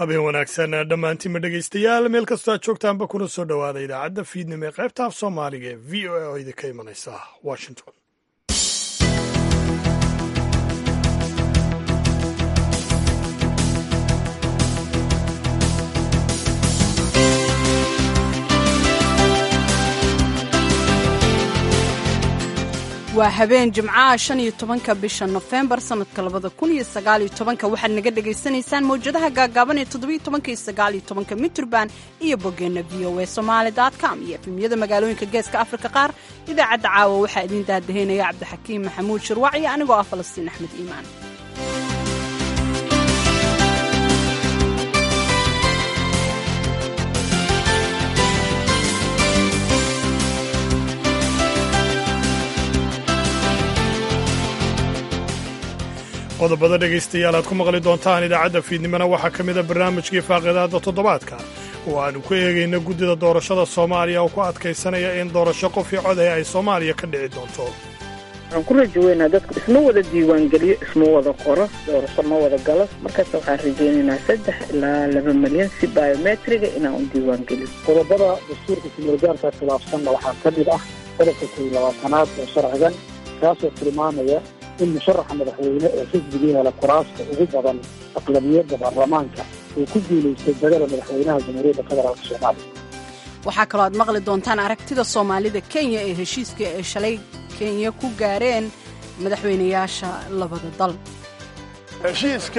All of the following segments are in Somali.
habeen wanaagsan dhammaantiinma dhegaystayaal meel kastoo aad joogtaanba kuna soo dhowaada idaacadda fiidnimo ee qaybta af soomaaliga ee v o a oo idinka imanaysa washington waa habeen jimcaha shan iyo tobanka bisha nofembar sanadka labada kun iyo sagaaliyo tobanka waxaad naga dhagaysanaysaan mawjadaha gaagaaban ee toddobiyo tobanka iyo sagaaliyo tobanka mitrban iyo boggeenna v o a somaali com iyo efemyada magaalooyinka geeska afrika qaar idaacadda caawa waxaa idiin daadaheynaya cabdixakiim maxamuud shirwac iyo anigoo ah falastiin axmed iimaan qodobada dhegaystayaal aad ku maqli doontaan idaacadda fiidnimona waxaa ka mida barnaamijkii faaqidaadda toddobaadka oo aanu ku eegayna guddida doorashada soomaaliya oo ku adkaysanaya in doorasho qofii coday ay soomaaliya ka dhici doonto waxaan ku rajaweynaa dadku isma wada diiwaangeliyo isma wada qoro doorasho ma wada galo markaas waxaan rajaynaynaa saddex ilaa laba milyan si biometriga inaan u diiwaangeliyo qodobada dastuurka kumulgaarka khilaafsanna waxaa ka mid ah qodobka kow labaatanaad ee sharcigan kaasoo tilmaamaya in musharaxa madaxweyne ee xisbigii hela kuraasta ugu badan aqlabiyadda baarlamaanka uu ku guulaystay badala madaxweynaha jamhuuriyadda federaalk soomaaliya waxaa kaloo aad maqli doontaan aragtida soomaalida kenya ee heshiiska ay shalay kenya ku gaareen madaxweynayaasha labada dal heshiiska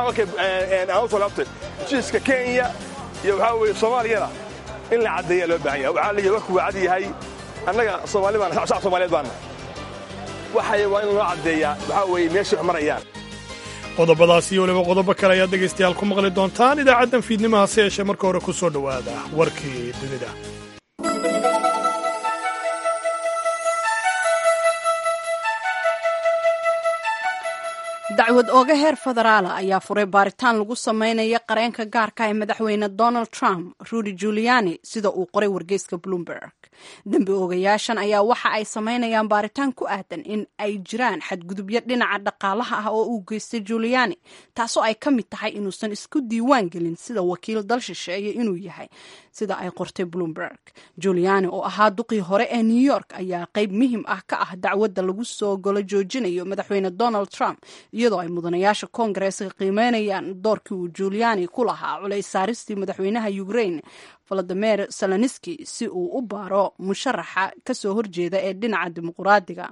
heshiiska kenya iyo waxaa weye soomaaliyana in la caddeeya loo baahan yahay waxaa leeyahay warku waa cad yahay annaga soomaali baan shacab soomaaliyeed baana waxay waa in loo caddeeyaa waxaa weeye meeshay wax marayaan qodobadaas iyo weliba qodobo kale ayaad dhegaystayaal ku maqli doontaan idaacaddan fiidnimo hase yeeshee marka hore ku soo dhowaada warkii dunida dacwad ooga heer federaala ayaa furay baaritaan lagu sameynaya qareenka gaarka ee madaxweyne donald trump rudy juliani sida uu qoray wargeyska bloomberg dembi oogayaashan ayaa waxa ay sameynayaan baaritaan ku aadan in ay jiraan xadgudubyo dhinaca dhaqaalaha ah oo uu geystay juliani taasoo ay ka mid tahay inuusan isku diiwaan gelin sida wakiil dal shisheeye inuu yahay sida ay qortay bloomberg juliani oo ahaa duqii hore ee new york ayaa qayb muhim ah ka ah dacwadda lagu soo golo joojinayo madaxweyne donald trump iyadoo ay mudanayaasha koongareeska qiimeynayaan doorkii uu juliani ku lahaa culays saaristii madaxweynaha ukraine valadimir saloniski si uu u baaro musharaxa kasoo horjeeda ee dhinaca dimuquraadiga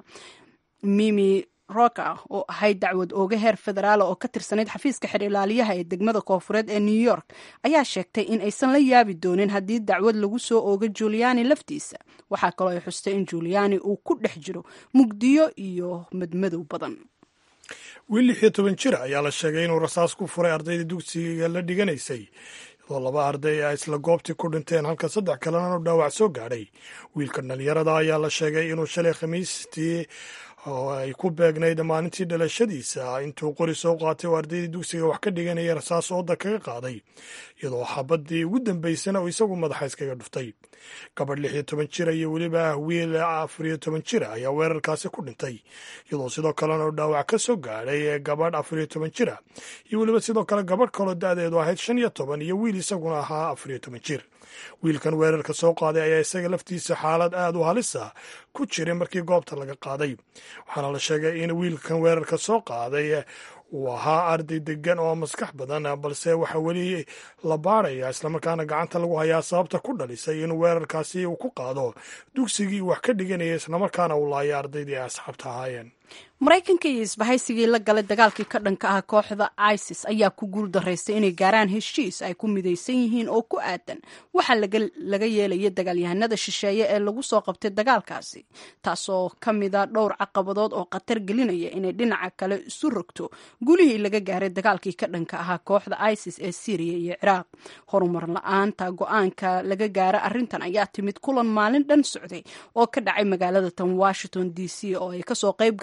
mimi roka oo ahayd dacwad ooga heer federaal oo ka tirsanayd xafiiska xer ilaaliyaha ee degmada koofureed ee new york ayaa sheegtay in aysan la yaabi doonin haddii dacwad lagu soo ooga juliani laftiisa waxaa kaloo ay xustay in juliani uu ku dhex jiro mugdiyo iyo madmadow badan wiil lix iyo toban jir ayaa la sheegay inuu rasaas ku furay ardayda dugsiga la dhiganaysay iyadoo laba arday ay isla goobtii ku dhinteen halka saddex kalena u dhaawac soo gaadhay wiilka dhalinyarada ayaa la sheegay inuu shalay khamiistii oo ay ku beegnayd maalintii dhalashadiisa intuu qori soo qaatay oo ardaydii dugsiga wax ka dhiganaya rasaas ooda kaga qaaday iyadoo xabadii ugu dambaysana uu isagu madaxa iskaga dhuftay gabadh lix iyo toban jira iyo weliba wiil afar iyo toban jira ayaa weerarkaasi ku dhintay iyadoo sidoo kalena uu dhaawac ka soo gaadhay gabadh afar iyo toban jira iyo weliba sidoo kale gabadh kaloo da-deedu ahayd shan iyo toban iyo wiil isaguna ahaa afar iyo toban jir wiilkan weerarka soo qaaday ayaa isaga laftiisa xaalad aad u halisa ku jiray markii goobta laga qaaday waxaana la sheegay in wiilkan weerarka soo qaaday uu ahaa arday degan oo maskax badan balse waxaa weli la baaraya islamarkaana gacanta lagu hayaa sababta ku dhalisay in weerarkaasi uu ku qaado dugsigii wax ka dhiganaya islamarkaana uu laaya ardaydii ay asxaabta ahaayeen maraykanka iyo isbahaysigii la galay dagaalkii ka dhanka ah kooxda isis ayaa ku guul daraystay inay gaaraan heshiis ay ku midaysan yihiin oo ku aadan waxaa laga yeelaya dagaalyahanada shisheeye ee lagu soo qabtay dagaalkaasi taasoo ka mida dhowr caqabadood oo khatar gelinaya inay dhinaca kale isu rogto gulihii laga gaaray dagaalkii ka dhanka ahaa kooxda isis ee syriya iyo ciraaq horumar la-aanta go-aanka laga gaara arrintan ayaa timid kulan maalin dhan socday oo ka dhacay magaalada tan washington d c oo ay kasoo qayb galeen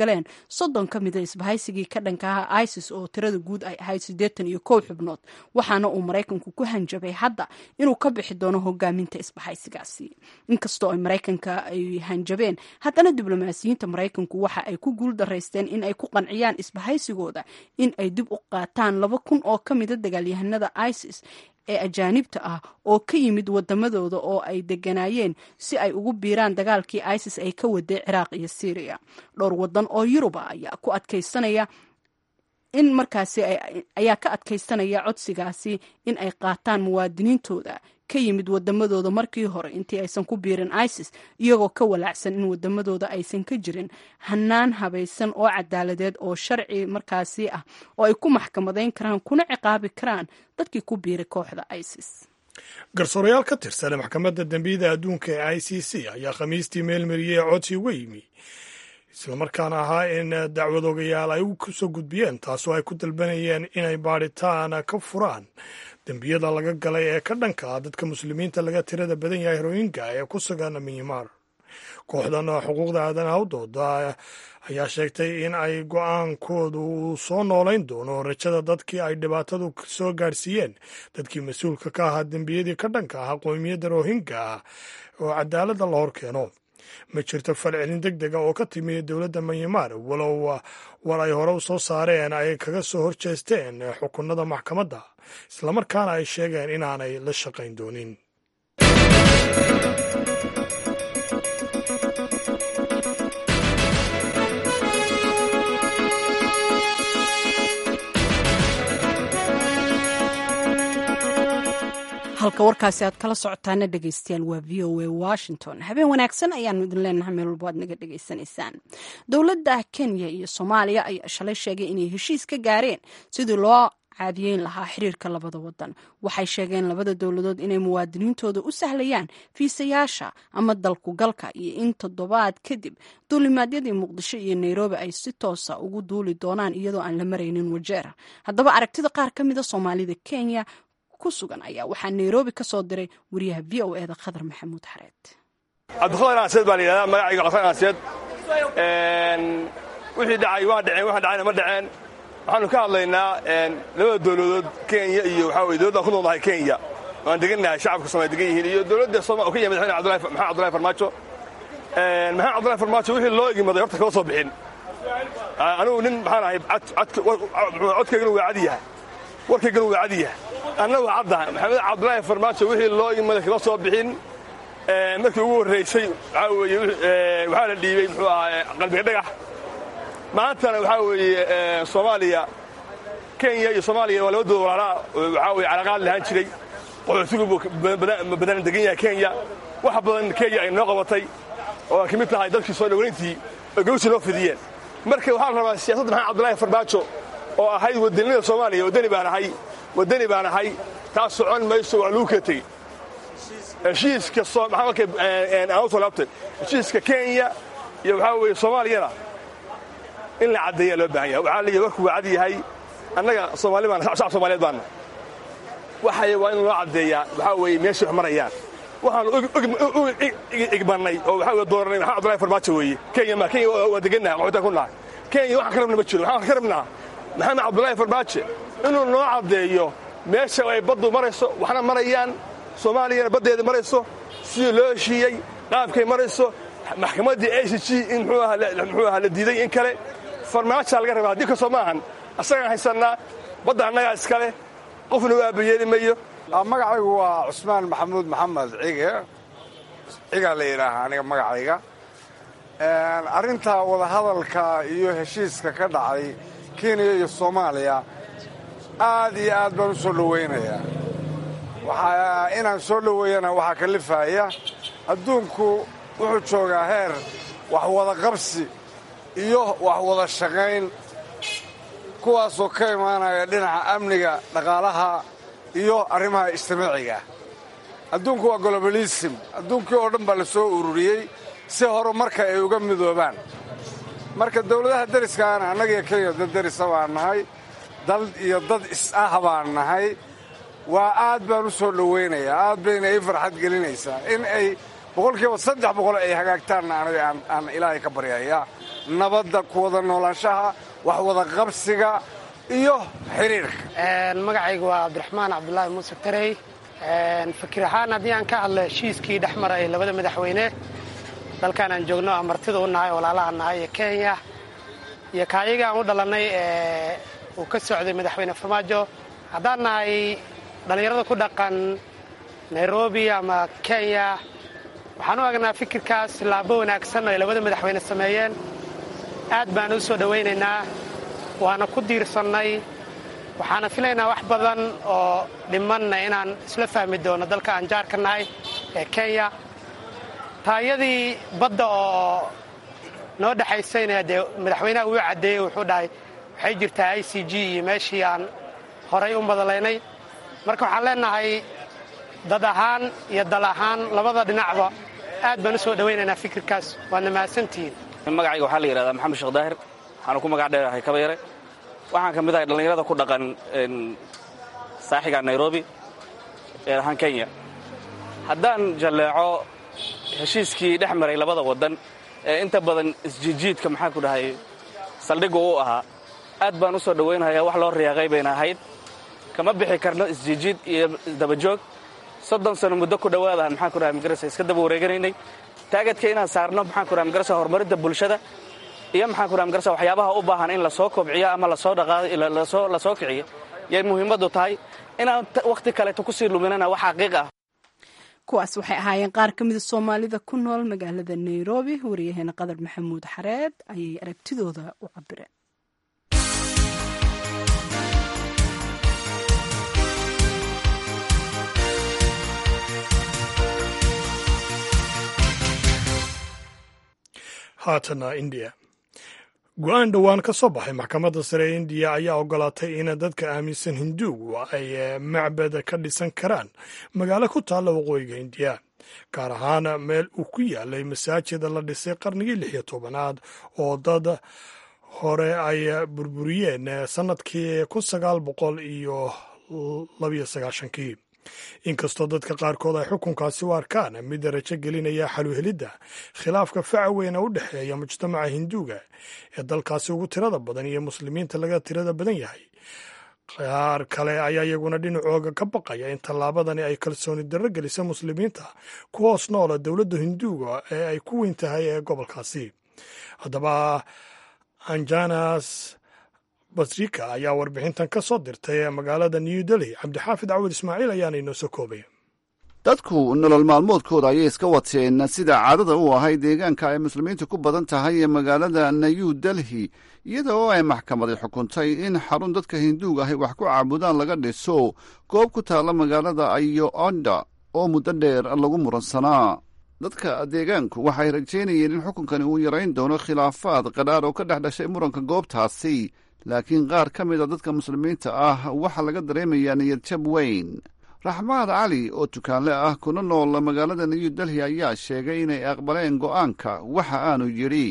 soddon ka mida isbahaysigii ka dhanka aha isis oo tirada guud ay ahayd siddeetan iyo kow xubnood waxaana uu maraykanku ku hanjabay hadda inuu ka bixi doono hogaaminta isbahaysigaasi inkastoo ay maraykanka ay hanjabeen haddana diblomaasiyiinta maraykanku waxa ay ku guul daraysteen in ay ku qanciyaan isbahaysigooda in ay dib u qaataan laba kun oo ka mida dagaalyahanada isis ee ajaanibta ah oo ka yimid wadamadooda oo ay deganaayeen si ay ugu biiraan dagaalkii isis ay ka waday ciraaq iyo syriya dhowr wadan oo yuruba ayaa ku adkaysanaya in markaasi ayaa ka adkaysanaya codsigaasi in ay qaataan muwaadiniintooda ka yimid wadamadooda markii hore intii aysan ku biirin isis iyagoo ka walaacsan in wadamadooda aysan ka jirin hanaan habaysan oo cadaaladeed oo sharci markaasi ah oo ay ku maxkamadayn karaan kuna ciqaabi karaan dadkii ku biiray kooxda isis garsoorayaal ka tirsan maxkamadda dembiyada adduunka ee i c c ayaa khamiistii meelmariyey codsi uga yimi islamarkaana ahaa in dacwadoogayaal ay ku soo gudbiyeen taasoo ay ku dalbanayeen inay baadhitaan ka furaan dembiyada laga galay ee ka dhanka ah dadka muslimiinta laga tirada badan yahay royinga ee ku sugan minyamar kooxdan xuquuqda aadanaha u dooda ayaa sheegtay in ay go-aankoodu uu soo noolayn doono rajada dadkii ay dhibaatadu soo gaadhsiiyeen dadkii mas-uulka ka ahaa dembiyadii ka dhanka ah qowmiyadda rohinga oo cadaaladda la hor keeno ma jirto falcelin deg dega oo ka timi dowladda manyamar walow war ay hore u soo saareen ay kaga soo horjeesteen xukunada maxkamadda islamarkaana ay sheegeen inaanay la shaqayn doonin halka warkaasi aad kala socotaana dhegeystayaal waa v o a washington habeen wanaagsan ayaanu idin leenahay meel walbo aad naga dhegeysanaysaan dowladda kenya iyo soomaaliya ayaa shalay sheegay inay heshiis ka gaareen sidii loo caadiyeyn lahaa xiriirka labada wadan waxay sheegeen labada dowladood inay muwaadiniintooda u sahlayaan fiisayaasha ama dalkugalka iyo in toddobaad kadib duulimaadyadii muqdisho iyo nairobi ay si toosa ugu duuli doonaan iyadoo aan la maraynin wajeer haddaba aragtida qaar ka mida soomaalida kenya ku sugan ayaa waxaa nairobi ka soo diray wariyaha v o eda khadar maxamuud xareed cabdiqadar aanseed baa la yidhahdaa magacayga codkan aanseed wixii dhacay waa dhaceen waxa dhacayna ma dhaceen waxaanu ka hadlaynaa labada dowladood kenya iyo waxaa weye dowladdan ku noolnahay kenya waan degannahay shacabka soomaliya degan yihiin iyo dowladda sooma oo ka yimid madaxweyne maxamed cabdullahi farmaajo maxamed cabdullahi farmaajo wixii loo egimaday horta kama soo bixin anigu nin maxaan ahay codkaygana waa cadi yahay warkaygana waa cadi yahay anna waa caddahay maxamed cabdullaahi farmaajo wixii loo egimaday kama soo bixin markii ugu horraysay waxaa weeye waxaa la dhiibey muxuu ahaa qalbiga dhagax maantana waxaa weeye soomaaliya kenya iyo soomaaliya waa labadooda walaalaa waxaa weye calaqaad lahaan jiray qaxootigu badan degan yahay kenya wax badan kenya ay noo qabatay oo ay ka mid tahay dadkii soo dhoweyntii oo gawsi noo fidiyeen marka waxaa la rabaa siyaasadda maxamed cabdullaahi farmaajo oo ahayd wadanimada soomaaliya waddani baan ahay waddani baan ahay taas socon mayso waa lagu kala tegey heshiiska aan u soo laabtay heshiiska kenya iyo waxaa weeye soomaaliyana in la caddeeyaa loo baahan yahay waxaa leeyahay warku waa cad yahay annaga soomaali baan shacab soomaaliyeed baanna waxay waa in loo caddeeyaa waxaa weeye meeshay wax marayaan waxaanu u igmannay oo waxaa weye dooranay maxamed abdullahi farmaajo weeye kenya ma kenya waa degannahay qaxootaan ku nahay kenya waxaan ka rabna ma jiro waxaan ka rabnaa maxamed cabdullaahi farmaajo inuu noo caddeeyo meesha ay baddu marayso waxna marayaan soomaaliyana baddeeda marayso sidii loo heshiiyey qaabkay marayso maxkamaddii a c g in muxuu ahaa la diiday in kale farmaajaa laga rabaa haddii kastoo ma ahan asagaan haysannaa badda annagaa iskale qofna u aabayeeli mayo magacaygu waa cusmaan maxamuud maxamed cige cigaa la yidhaahaa aniga magacayga arrinta wadahadalka iyo heshiiska ka dhacay kenya iyo soomaaliya aad iyo aad baan u soo dhowaynayaa waxaa inaan soo dhoweeyana waxaa kalifaya adduunku wuxuu joogaa heer wax wada qabsi iyo wax wada shaqayn kuwaasoo ka imaanaya dhinaca amniga dhaqaalaha iyo arrimaha ijtimaaciga adduunku waa globalism adduunkii oo dhan baa la soo ururiyey si horumarka ay uga midoobaan marka dawladaha deriskaana annagiyo kenya dad derisa baan nahay dal iyo dad is-ah baan nahay waa aad baan u soo dhowaynayaa aad bayna ii farxad gelinaysaa in ay boqolkiiba saddex boqol ay hagaagtaanna aniga aan ilaahay ka baryayaa nabadda ku wada noolaanshaha wax wada qabsiga iyo xiriirka magacaygu waa cabdiraxmaan cabdulaahi muuse tarey fikir ahaan haddii aan ka hadlo heshiiskii dhex maray labada madaxweyne dalkan aan joogno aan martida u nahay walaalaha nahay ee kenya iyo kaayaga aan u dhalannay ee uu ka socday madaxweyne farmaajo haddaan nahay dhallinyarada ku dhaqan nairobi ama kenya waxaan u agnaa fikirkaas laabo wanaagsan oo ay labada madaxweyne sameeyeen aad baan u soo dhowaynaynaa waana ku diirsannay waxaana filaynaa wax badan oo dhimanna inaan isla fahmi doono dalka aan jaarka nahay ee kenya taayadii badda oo noo dhexaysayna dee madaxweynaha wuu caddeeyey wuxuu dhahay waxay jirtaa i c g iyo meeshii aan horay u madalaynay marka waxaan leenahay dad ahaan iyo dal ahaan labada dhinacba aad baan u soo dhowaynaynaa fikirkaas waadna mahadsantihiin magacayga waxaa la yidhahdaa maxamed sheekh daahir waxaanu ku magac dheerahay kabayare waxaan ka mid ahay dhallinyarada ku dhaqan saaxiga nairobi ee ahaan kenya haddaan jalleeco heshiiskii dhex maray labada waddan ee inta badan isjiidjiidka maxaan ku dhahay saldhiggu u ahaa aad baan u soo dhowaynhayaa wax loo riyaaqay bayna ahayd kama bixi karno isjiidjiid iyo dabajoog soddon sano muddo ku dhowaadahan maxaan ku dhahay magarasa iska daba wareeganaynay taagadka inaan saarno maxaan ku dhahay magarasa horumarinta bulshada iyo maxaan ku dhahay magarasa waxyaabaha u baahan in lasoo kobciyo ama lasoo dhaqaasoo lasoo kiciyo yay muhiimaddu tahay inaan wakhti kaleeto kusii luminana wax xaqiiq ah kuwaas waxay ahaayeen qaar ka mida soomaalida ku nool magaalada nairobi wariyaheena qadar maxamuud xareed ayay aragtidooda u cabireen haatana indiya go-aan dhowaan ka soo baxay maxkamadda sare ee indiya ayaa ogolaatay in dadka aaminsan hinduugu ay macbad ka dhisan karaan magaalo ku taalla waqooyiga indiya gaar ahaan meel uu ku yaalay masaajida la dhisay qarnigii lix iyo tobanaad oo dad hore ay burburiyeen sannadkii kun sagaal boqol iyo labiyo sagaashankii inkastoo dadka qaarkood ay xukunkaasi u arkaan mid rajo gelinaya xaluhelidda khilaafka faca weyna u dhexeeya mujtamaca hinduuga ee dalkaasi ugu tirada badan iyo muslimiinta laga tirada badan yahay qaar kale ayaa iyaguna dhinacooga ka baqaya in tallaabadani ay kalsooni darro gelisa muslimiinta ku hoos noola dowladda hinduuga ee ay ku weyn tahay ee gobolkaasi haddaba anjanas basrika ayaa warbixintan ka soo dirtay ee magaalada new delhi cabdixaafid cawad ismaaciil ayaana inoo soo koobaya dadku nolol maalmoodkooda ayay iska wateen sida caadada u ahayd deegaanka ay muslimiintu ku badan tahay ee magaalada new delhi iyada oo ay maxkamaday xukuntay in xarun dadka hinduuga ahy wax ku caabudaan laga dhiso goob ku taalla magaalada ayo onda oo muddo dheer lagu muransanaa dadka deegaanku waxay rajaynayeen in xukunkani uu yarayn doono khilaafaad qadhaar oo ka dhex dhashay muranka goobtaasi laakiin qaar ka mid a dadka muslimiinta ah waxaa laga dareemayaa niyadjab weyn raxmaad cali oo tukaanle ah kuna nool magaalada new delhi ayaa sheegay inay aqbaleen go'aanka waxa aanu yidhi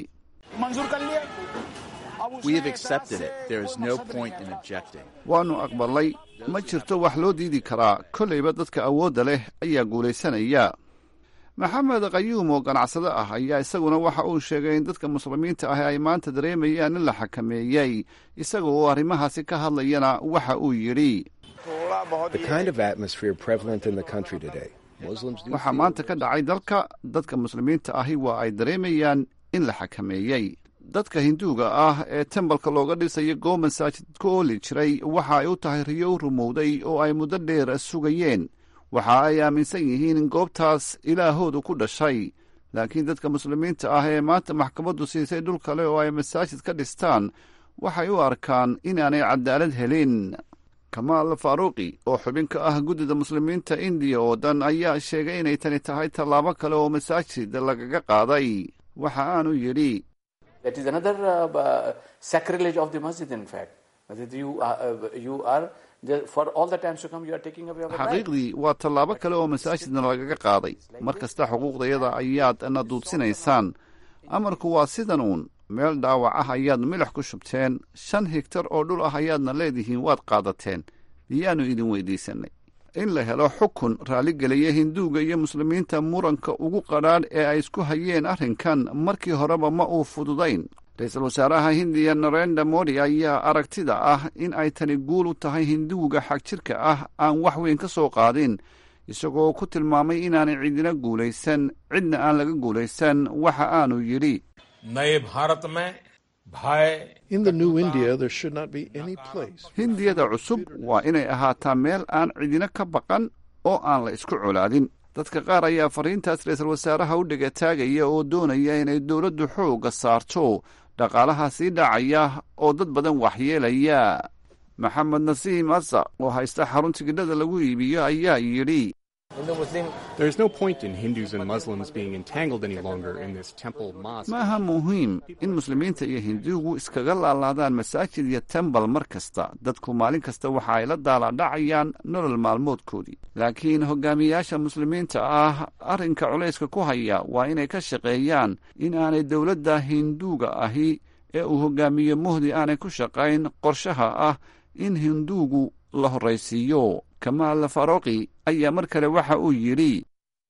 waannu aqbalay ma jirto wax loo diidi karaa kollayba dadka awoodda leh ayaa guulaysanaya maxamed qayuum oo ganacsado ah ayaa isaguna waxa uu sheegay in dadka muslimiinta ah ay maanta dareemayaan in la xakameeyey isaga oo arrimahaasi ka hadlayana waxa uu yidhi waxaa maanta ka dhacay dalka dadka muslimiinta ahi waa ay dareemayaan in la xakameeyey dadka hinduuga ah ee tembalka looga dhisayo goob masaajid ku ooli jiray waxa ay u tahay riyo rumowday oo ay muddo dheer sugayeen waxa ay aaminsan yihiin in goobtaas ilaahoodu ku dhashay laakiin dadka muslimiinta ah ee maanta maxkamaddu siisay dhul kale oo ay masaajid ka dhistaan waxay u arkaan inaanay cadaalad helin kamaal faaruuqi oo xubin ka ah guddida muslimiinta indiya oo dhan ayaa sheegay inay tani tahay tallaabo kale oo masaajid lagaga qaaday waxa aanu yidhi xaqiiqdii waa tallaabo kale oo masaajidna lagaga qaaday mar kasta xuquuqdayada ayaad na duudsinaysaan amarku waa sidan uun meel dhaawac ah ayaad milix ku shubteen shan higtar oo dhul ah ayaadna leedihiin waad qaadateen miyaannu idin weydiisannay in la helo xukun raalligeliya hinduuga iyo muslimiinta muranka ugu qadhaadh ee ay isku hayeen arrinkan markii horeba ma uu fududayn ra-iisul wasaaraha hindiya narenda modi ayaa aragtida ah in ay tani guul u tahay hinduuga xagjirka ah aan wax weyn ka soo qaadin isagoo ku tilmaamay inaanay cidina guulaysan cidna aan laga guulaysan waxa aanu yidhi hindiyada cusub waa inay ahaataa meel aan cidina ka baqan oo aan la isku colaadin dadka qaar ayaa fariintaas ra-iisul wasaaraha u dhegataagaya oo doonaya inay dowladdu xoogga saarto dhaqaalaha sii dhacaya oo dad badan waxyeelaya maxamed nasiim asa oo haysta xarun tigidhada lagu iibiyo ayaa yidhi ma aha muhiim in muslimiinta iyo hinduugu iskaga laalaadaan masaajid iyo tembal mar kasta dadku maalin kasta waxa ay la daaladhacayaan nolol maalmoodkoodii laakiin hogaamiyayaasha muslimiinta ah arrinka culayska ku haya waa inay ka shaqeeyaan in aanay dowladda hinduuga ahi ee uu hogaamiye muhdi aanay ku shaqayn qorshaha ah in hinduugu la horraysiiyo kamaal faroqi ayaa mar kale waxa uu yidhi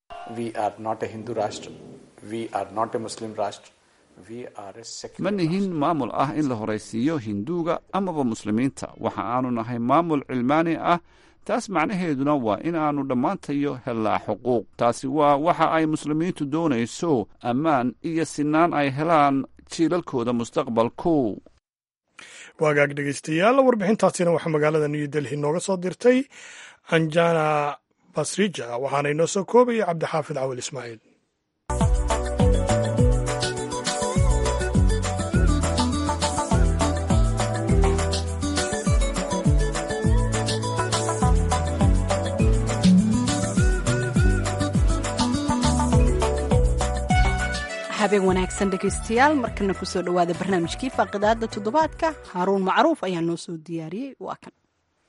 ma nihin maamul ah in la horaysiiyo hinduuga amaba muslimiinta waxa aanu nahay maamul cilmaani ah taas macnaheeduna waa in aanu dhammaantayo hellaa xuquuq taasi waa waxa ay muslimiintu doonayso ammaan iyo sinaan ay helaan jiilalkooda mustaqbalku waagaag dhegeystayaal warbixintaasina waxaa magaalada new delhi nooga soo dirtay anjana basrija waxaana inoo soo koobaya cabdixaafid cawil ismaaciil habeen wanaagsan dhegaystayaal markana kusoo dhowaada barnaamijkii faaqidaada toddobaadka haaruun macruuf ayaa noo soo diyaariyey waa kan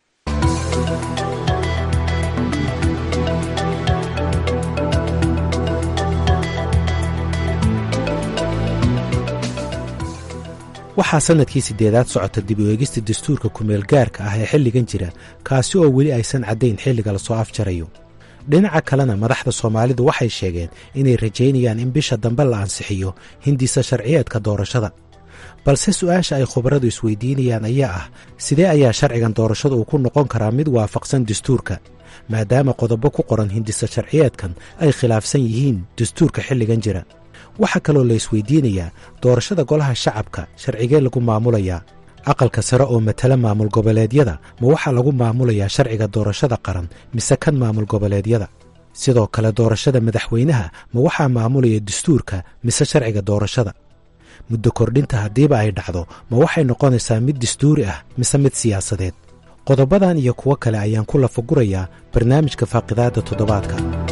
waxaa sannadkii siddeedaad socota dib u eegista dastuurka kumeel gaarka ah ee xilligan jira kaasi oo weli aysan caddayn xilliga lasoo afjarayo dhinaca kalena madaxda soomaalidu waxay sheegeen inay rajaynayaan in bisha dambe la ansixiyo hindisa sharciyeedka doorashada balse su'aasha ay khubaradu isweydiinayaan ayaa ah sidee ayaa sharcigan doorashada uu ku noqon karaa mid waafaqsan dastuurka maadaama qodobo ku qoran hindisa sharciyeedkan ay khilaafsan yihiin dastuurka xilligan jira waxaa kaloo la isweydiinayaa doorashada golaha shacabka sharcigee lagu maamulayaa aqalka sare oo matala maamul goboleedyada ma waxaa lagu maamulayaa sharciga doorashada qaran mise kan maamul goboleedyada sidoo kale doorashada madaxweynaha ma waxaa maamulaya dastuurka mise sharciga doorashada muddo kordhinta haddiiba ay dhacdo ma waxay noqonaysaa mid dastuuri ah mise mid siyaasadeed qodobadan iyo kuwo kale ayaan ku lafagurayaa barnaamijka faaqidaadda toddobaadka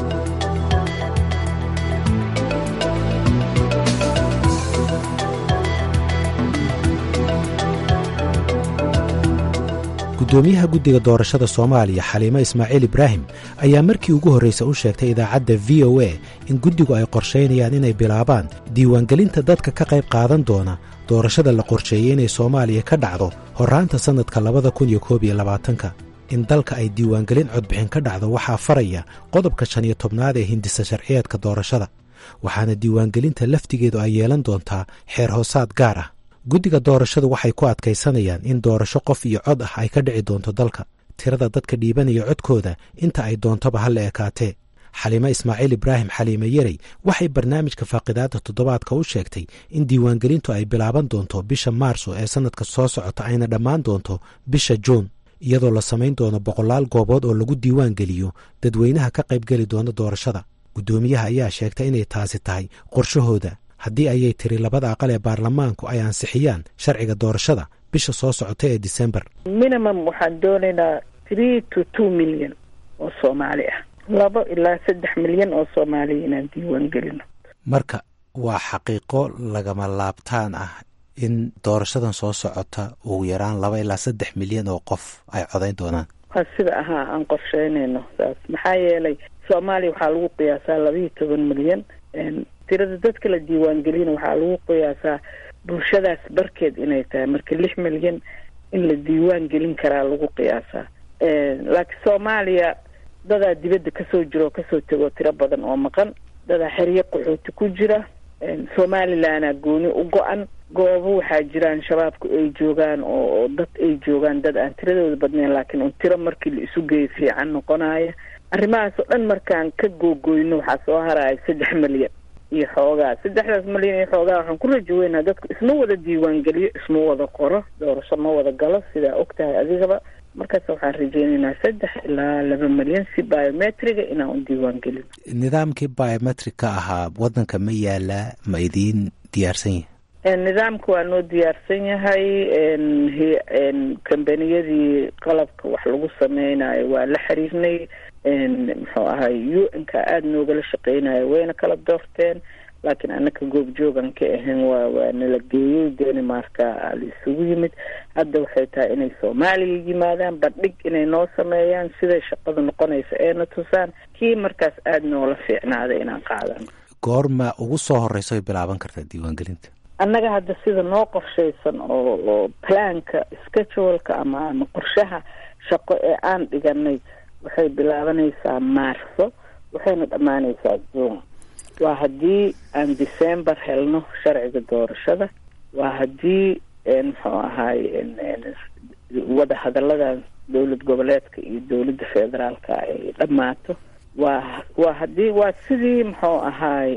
gudoomiyaha guddiga doorashada soomaaliya xaliimo ismaaciil ibraahim ayaa markii ugu horraysa u sheegtay idaacadda v o a in guddigu ay qorshaynayaan inay bilaabaan diiwaangelinta dadka ka qayb qaadan doona doorashada la qorsheeyey inay soomaaliya ka dhacdo horraanta sannadka labada kun iyo koob iyo labaatanka in dalka ay diiwaangelin codbixin ka dhacdo waxaa faraya qodobka shan iyo tobnaad ee hindisa sharciyeedka doorashada waxaana diiwaangelinta laftigeedu ay yeelan doontaa xeer hoosaad gaar ah guddiga doorashadu waxay ku adkaysanayaan in doorasho qof iyo cod ah ay ka dhici doonto dalka tirada dadka dhiibanaya codkooda inta ay doontoba ha la ekaatee xaliimo ismaaciil ibraahim xaliime yerey waxay barnaamijka faaqidaadda toddobaadka u sheegtay in diiwaangelintu ay bilaaban doonto bisha maarso ee sannadka soo socota ayna dhammaan doonto bisha juun iyadoo la samayn doono boqolaal goobood oo lagu diiwaan geliyo dadweynaha ka qaybgeli doona doorashada guddoomiyaha ayaa sheegtay inay taasi tahay qorshahooda haddii ayay tiri labada aqal ee baarlamaanku ay ansixiyaan sharciga doorashada bisha soo socota ee disembar minimum waxaan doonaynaa three to two milyan oo soomaali ah labo ilaa saddex milyan oo soomaaliya inaan diiwaan gelino marka waa xaqiiqo lagama laabtaan ah in doorashadan soo socota ugu yaraan laba ilaa saddex milyan oo qof ay codayn doonaan waa sida ahaa aan qorsheynayno saas maxaa yeelay soomaaliya waxaa lagu qiyaasaa labaiyo toban milyan tirada dadka la diiwaangelina waxaa lagu qiyaasaa bulshadaas barkeed inay tahay marka lix milyan in la diiwaan gelin karaa lagu qiyaasaa laakiin soomaaliya dadaa dibadda kasoo jira oo kasoo tegoo tiro badan oo maqan dadaa xeryo qaxooti ku jira somalilanaa gooni u go-an goobo waxaa jiraan shabaabku ay joogaan oo dad ay joogaan dad aan tiradooda badnayn laakiin un tiro markii la isu geeyo fiican noqonaya arrimahaas oo dhan markaan ka googoyno waxaa soo haraya saddex milyan iyo xoogaa saddexdaas milyan iyo xoogaa waxaan ku rajo weynaa dadku isma wada diiwaangeliyo isma wada qoro doorasho ma wada galo sidaa og tahay adigaba markaas waxaan rajeynaynaa saddex ilaa laba milyan si biometriga inaan u diiwaangelino nidaamkii biometric-ka ahaa waddanka ma yaalaa ma idiin diyaarsan yahay nidaamka waa noo diyaarsan yahay kambaniyadii qalabka wax lagu sameynayo waa la xiriirnay muxuu ahay u n ka aada noogala shaqeynayo wayna kala doorteen laakiin anaka goobjoogan ka ahayn waa waa nala geeyey danimarka la isugu yimid hadda waxay tahay inay soomaaliya yimaadaan bandhig inay noo sameeyaan siday shaqada noqonaysa eena tusaan kii markaas aada noola fiicnaaday inaan qaadano goorma ugu soo horeyso ay bilaaban kartaa diiwaangelinta annaga hadda sida noo qorshaysan oo oo planka scheduleka ama ama qorshaha shaqo ee aan dhiganay waxay bilaabanaysaa maarso waxayna dhammaanaysaa june waa haddii aan december helno sharciga doorashada waa haddii muxuu ahaay wada hadalladan dowlad goboleedka iyo dowladda federaalka ay dhammaato waa waa haddii waa sidii muxuu ahaay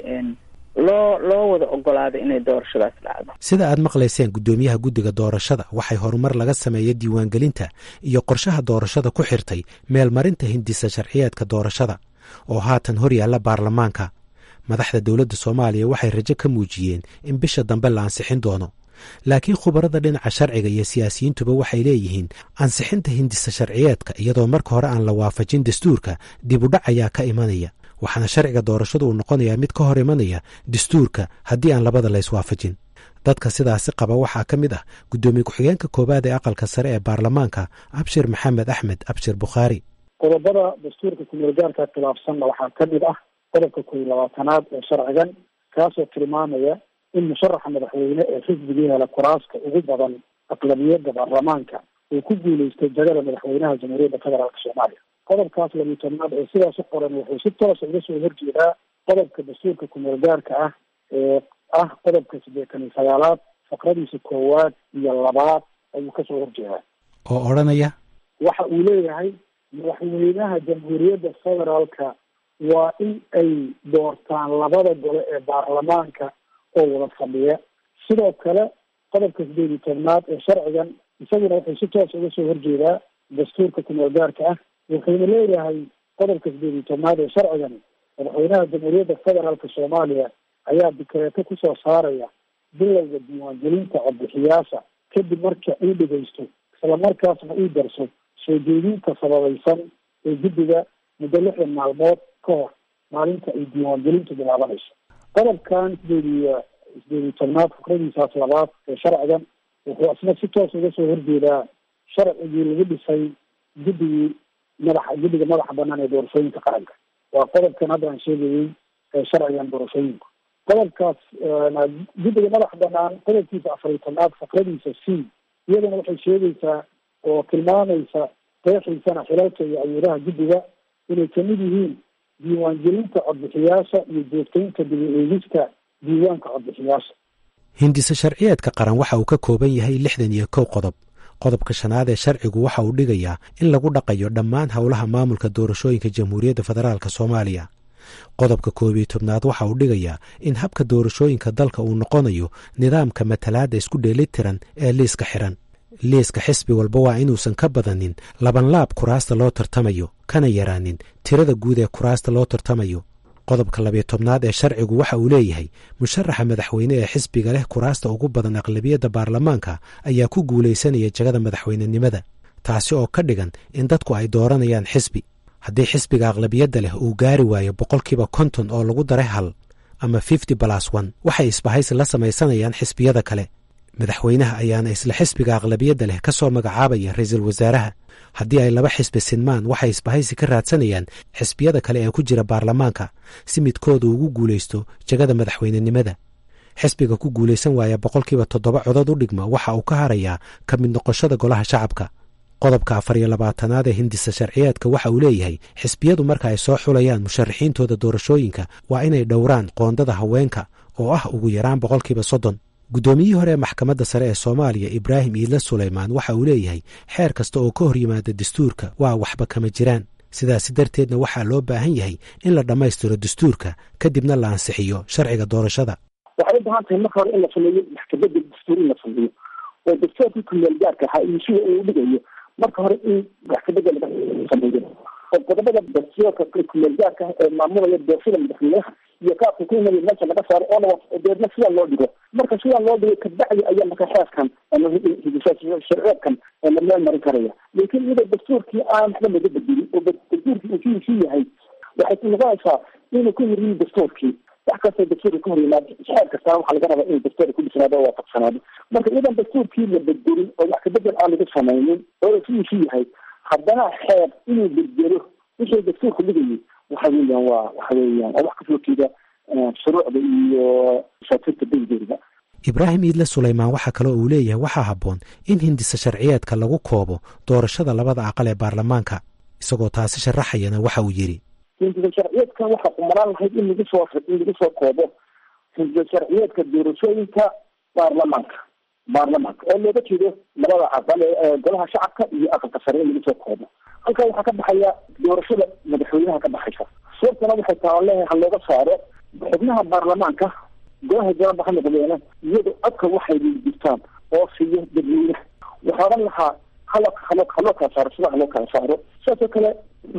loo loo wada ogolaaday inay doorashadaas dhacdo sida aad maqlayseen guddoomiyaha guddiga doorashada waxay horumar laga sameeyey diiwaangelinta iyo qorshaha doorashada ku xirtay meelmarinta hindisa sharciyeedka doorashada oo haatan hor yaalla baarlamaanka madaxda dowladda soomaaliya waxay rajo ka muujiyeen in bisha dambe la ansixin doono laakiin khubarada dhinaca sharciga iyo siyaasiyiintuba waxay leeyihiin ansixinta hindisa sharciyeedka iyadoo marka hore aan la waafajin dastuurka dibudhac ayaa ka imanaya waxaana sharciga doorashadu uu noqonayaa mid ka hor imanaya dastuurka haddii aan labada la iswaafajin dadka sidaasi qaba waxaa ka mid ah guddoomiye ku-xigeenka koowaad ee aqalka sare ee baarlamaanka abshir maxamed axmed abshir bukhaari qodobada dastuurka kumeelgaarka khilaafsanna waxaa ka mid ah qodobka kow iyo labaatanaad ee sharcigan kaasoo tilmaamaya in musharaxa madaxweyne ee xisbigii hela kuraaska ugu badan aqlabiyadda baarlamaanka uu ku guuleystay jagada madaxweynaha jamhuuriyadda federaalk soomaaliya qodobkaas labiyi tobnaad ee sidaas u qoran wuxuu si toosa uga soo horjeedaa qodobka dastuurka kumeelgaarka ah ee ah qodobka siddeetan iyo sagaalaad faqradiisa koowaad iyo labaad ayuu kasoo horjeedaa oo odhanaya waxa uu leeyahay madaxweynaha jamhuuriyadda federaalka waa in ay doortaan labada gole ee baarlamaanka oo wada fadhiya sidoo kale qodobka sideed iyo tobnaad ee sharcigan isaguna wuxuu si toos uga soo horjeedaa dastuurka kumeelgaarka ah wuxuuna leeyahay qodobka sideed iyo tobnaad ee sharcigan madaxweynaha jamhuuriyadda federaalka soomaaliya ayaa dikreeto kusoo saaraya bilowga diiwaangelinta codbixiyaasha kadib marka uu dhegeysto isla markaasna uu darso soo jeedinta sababaysan ee guddiga muddo lixdan maalmood ka hor maalinta ay diiwaangelintu bilaabanayso qodobkan sideed iyo sideed iyo tobnaad fikradiisaas labaad ee sharcigan wuxuu isna si toos uga soo horjeedaa sharcigii lagu dhisay guddigii madaxa guddiga madaxa banaan ee doorashooyinka qaranka waa qodobkan hadda aan sheegayey ee sharcigan doorashooyinku qodobkaas guddiga madaxa banaan qodobkiisa afar iyo tobnaad fikradiisa c iyadana waxay sheegaysaa oo tilmaamaysa qeexiisana xilalka iyo awoolaha guddiga inay kamid yihiin diiwaangelinta codbixiyaasha iyo joogtaynta dibi eegista diiwaanka codbixiyaasha hindise sharciyeedka qaran waxa uu ka kooban yahay lixdan iyo kow qodob qodobka shanaad ee sharcigu waxa uu dhigayaa in lagu dhaqayo dhammaan howlaha maamulka doorashooyinka jamhuuriyadda federaalk soomaaliya qodobka koob iyo tobnaad waxa uu dhigayaa in habka doorashooyinka dalka uu noqonayo nidaamka matalaadda isku dheelitiran ee liiska xiran liiska xisbi walba waa inuusan ka badanin labanlaab kuraasta loo tartamayo kana yaraanin tirada guud ee kuraasta loo tartamayo qodobka labiyo tobnaad ee sharcigu waxa uu leeyahay musharaxa madaxweyne ee xisbiga leh kuraasta ugu badan aqlabiyadda baarlamaanka ayaa ku guulaysanaya jagada madaxweynenimada taasi oo ka dhigan in dadku ay dooranayaan xisbi haddii xisbiga aqlabiyadda leh uu gaari waayo boqolkiiba konton oo lagu daray hal ama fifty balas one waxay isbahaysi la samaysanayaan xisbiyada kale madaxweynaha ayaana isla xisbiga aqlabiyadda leh ka soo magacaabaya ra-iisul wasaaraha haddii ay laba xisbi sinmaan waxay isbahaysi ka raadsanayaan xisbiyada kale ee ku jira baarlamaanka si midkooda ugu guulaysto jagada madaxweynenimada xisbiga ku guulaysan waaya boqolkiiba toddoba codod u dhigma waxa uu ka harayaa ka mid noqoshada golaha shacabka qodobka afar iyo labaatanaad ee hindisa sharciyeedka waxa uu leeyahay xisbiyadu marka ay soo xulayaan musharaxiintooda doorashooyinka waa inay dhowraan qoondada haweenka oo ah ugu yaraan boqolkiiba soddon guddoomiyihii hore ee maxkamadda sare ee soomaaliya ibraahim iidle sulaymaan waxa uu leeyahay xeer kasta oo ka hor yimaada dastuurka waa waxba kama jiraan sidaasi darteedna waxaa loo baahan yahay in la dhammaystiro dastuurka kadibna la ansixiyo sharciga doorashada waxay u baahan tahay marka hore in la sameeyo maxkamadda dastuur in la sameeyo oo dastuurkii kumeel gaarka ahaa iyo sida uu dhigayo marka hore in maxkamadda laga sameeyo oo qodobada dastuurka kumeel gaarka ah ee maamulaya doorashada madaxweynaha iyo kaabka ku imaya meesha laga saaro oona deedna sidaa loo dhigo marka sidaa loo dhigo kabacdi ayaa marka xeerkan sharceedkan la meel marin karaya laakiin iyadoo dastuurkii aan waxba laga bedelin oo dastuurkii uu sidiisii yahay waxay noqonaysaa inuu ka horyimin dastuurkii wax kastoo dastuurka ka hor yimaado xeer kastana waxaa laga rabaa inuu dastuurka ku dhisnaado oo waafaqsanaado marka iyadan dastuurkii la bedelin oo wax kabedel aan laga samaynin oo sidiisii yahay haddana xeer inuu bedelo wixii dastuurka dhigayay waxa weeyaan waa waxa weeyaan waa wax kasoo jeeda shuruucda iyo shaafirta degdeeda ibraahim iidle sulaymaan waxaa kaloo uu leeyahay waxaa habboon in hindisa sharciyeedka lagu koobo doorashada labada aqal ee baarlamaanka isagoo taasi sharaxayana waxa uu yidhi hindisa sharciyeedka waxaa umaraan lahayd in lagu soo in lagu soo koobo hindisa sharciyeedka doorashooyinka baarlamaanka baarlamaanka oo looga jeedo labada aqal ee golaha shacabka iyo aqalka sare in lagu soo koobo halkaa waxaa ka baxaya doorashada madaxweynaha ka baxaysa sababtana waxay taa leeyahay ha looga saaro xubnaha baarlamaanka golaha jawaaba ha noqdeena iyadoo codka waxay jirtaan oo siiyo dadweynaha waxaa odhan lahaa halo halo haloo kala saaro sida haloo kala saaro sidaasoo kale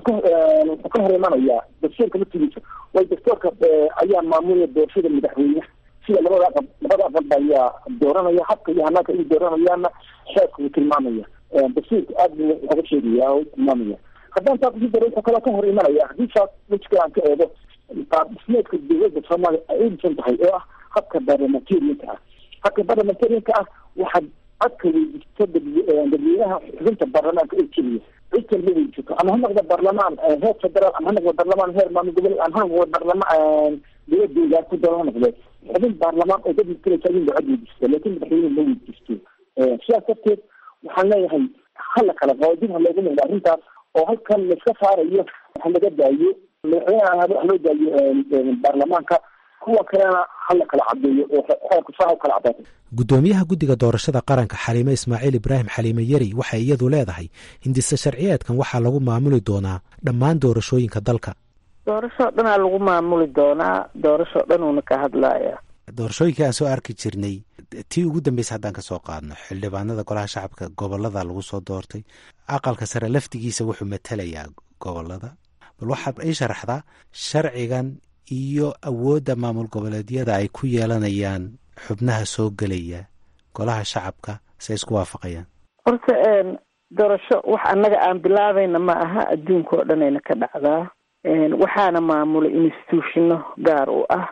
wuxuu ka hor imanayaa dastuurka laftigiisa way dastuurka ayaa maamulaya doorashada madaxweynaha sida labada aqal labada aqalba ayaa dooranaya habka iyo hanaanka ay dooranayaana xeerka uu tilmaamaya dastuurka aad buu oga sheegaya oo tilmaamaya haddaan taa kusii daro wuxuu kaloo ka hor imanaya haddii saas wejka aan ka eego qaabdhismeedka dowladda soomaaliya ay u dhisan tahay oo ah habka barlamentarianka ah habka barlamentarianka ah waxaad codka weydiisto dadweynaha xubinta baarlamaanka oo keliya cid kalma weydiisato ama ha noqdo baarlamaan heer federaal ama ha noqdo baarlamaan heer maamul goboleed ama ha noqdo baarlamaan dowladooda ku dalo ha noqdo xubin baarlamaan oo dad mataleysa in la cod weydiisto laakiin madaxweyne ma weydiisto sidaas darteed waxaan leeyahay hala kala qabo dib ha loogu noqdo arrintaas oo halkan laiska saarayo ha laga daayo madaxweyneha ha loo daayo baarlamaanka kuwa kalena hala kala cadeeyo oo xeerku saa kala cadaato guddoomiyaha guddiga doorashada qaranka xaliime ismaaciil ibraahim xaliime yari waxay iyadu leedahay hindise sharciyeedkan waxaa lagu maamuli doonaa dhammaan doorashooyinka dalka doorashoo dhanaa lagu maamuli doonaa doorashoo dhan uuna ka hadlaya doorashooyinkii aan soo arki jirnay tii ugu dambeysa haddaan ka soo qaadno xildhibaanada golaha shacabka gobolada lagu soo doortay aqalka sare laftigiisa wuxuu matalayaa gobolada bal waxaad ii sharaxdaa sharcigan iyo awoodda maamul goboleedyada ay ku yeelanayaan xubnaha soo gelaya golaha shacabka say isku waafaqayaan horta doorasho wax annaga aan bilaabayna ma aha adduunka oo dhanayna ka dhacdaa waxaana maamulay institutionno gaar u ah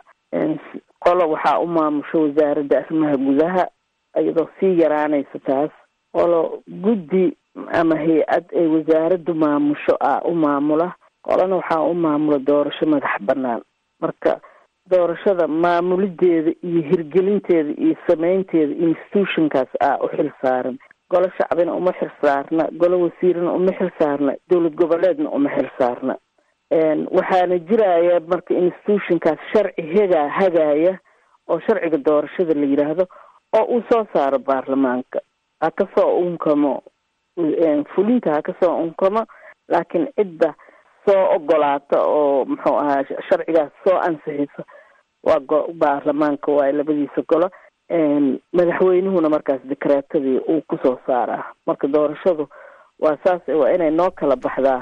qolo waxaa u maamusho wasaaradda arrimaha gudaha iyadoo sii yaraanaysa taas qolo guddi ama hay-ad ay wasaaraddu maamusho ah u maamula qolana waxaa u maamula doorasho madax bannaan marka doorashada maamulideeda iyo hirgelinteeda iyo sameynteeda institutionkaas ah u xil saaran golo shacbina uma xil saarna golo wasiirna uma xil saarna dowlad goboleedna uma xil saarna waxaana jiraya marka institutionkaas sharci hegaa hagaaya oo sharciga doorashada la yidhaahdo oo uu soo saaro baarlamaanka ha kasoo unkamo fulinta ha kasoo unkamo laakiin cidda soo ogolaata oo muxuu ahaa sharcigaas soo ansixisa waa go baarlamaanka waayo labadiisa golo madaxweynuhuna markaas dekreetadii uu kusoo saaraa marka doorashadu waa saas waa inay noo kala baxdaa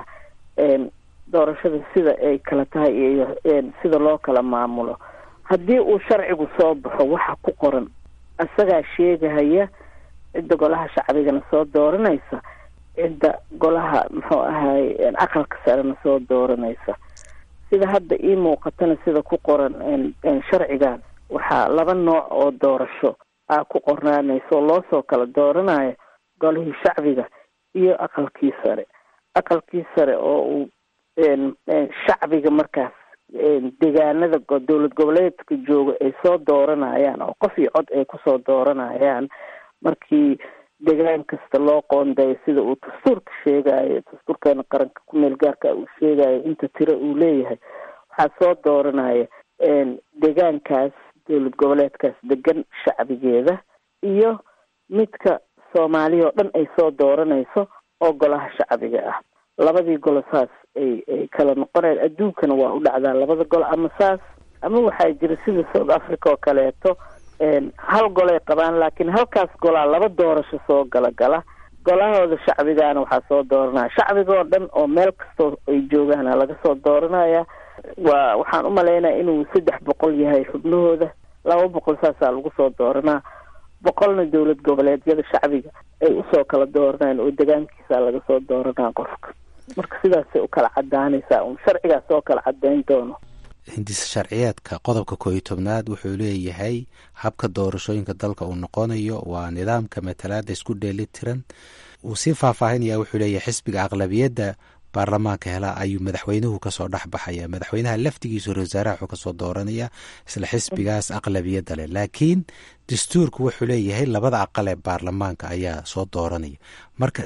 doorashada sida ay kala tahay iyo sida loo kala maamulo haddii uu sharcigu soo baxo waxa ku qoran isagaa sheegahaya cidda golaha shacbigana soo dooranaysa cidda golaha muxuu ahaay aqalka sarena soo dooranaysa sida hadda ii muuqatana sida ku qoran sharcigan waxaa laba nooc oo doorasho aa ku qornaanaysa oo loosoo kala dooranayo golihii shacbiga iyo aqalkii sare aqalkii sare oo uu shacbiga markaas deegaanada dowlad goboleedka jooga ay soo dooranayaan oo qof iyo cod ay kusoo dooranayaan markii degaan kasta loo qoondayo sida uu dastuurka sheegayo dastuurkeena qaranka ku meel gaarka uu sheegayo inta tiro uu leeyahay waxaa soo dooranaya deegaankaas dowlad goboleedkaas degan shacbigeeda iyo midka soomaaliya oo dhan ay soo dooranayso oo golaha shacbiga ah labadii golo saas ay ay kala noqonayaan adduunkana waa u dhacdaa labada golo ama saas ama waxaa jira sida south africa oo kaleeto hal golay qabaan laakiin halkaas golaa laba doorasho soo gala gala golahooda shacbigaana waxaa soo dooranaya shacbiga oo dhan oo meel kastoo ay joogaana laga soo dooranaya waa waxaan u malaynaya inuu saddex boqol yahay xubnahooda laba boqol saasaa lagu soo dooranaa boqolna dowlad goboleedyada shacbiga ay usoo kala dooranayaan oo degaankiisa laga soo dooranaa qofka marka sidaasay u kala cadaanaysaa un sharcigaas oo kala cadayn doono hindisa sharciyeedka qodobka koo iyo tobnaad wuxuu leeyahay habka doorashooyinka dalka uu noqonayo waa nidaamka matalaada isku dheeli tiran uu sii faahfaahinaya wuxuu leeyahay xisbiga aqlabiyadda baarlamaanka hela ayuu madaxweynuhu kasoo dhex baxaya madaxweynaha laftigiisu ra wasaaraha wuxuu kasoo dooranaya isla xisbigaas aqlabiyadda leh laakiin dastuurku wuxuu leeyahay labada aqal ee baarlamaanka ayaa soo dooranaya marka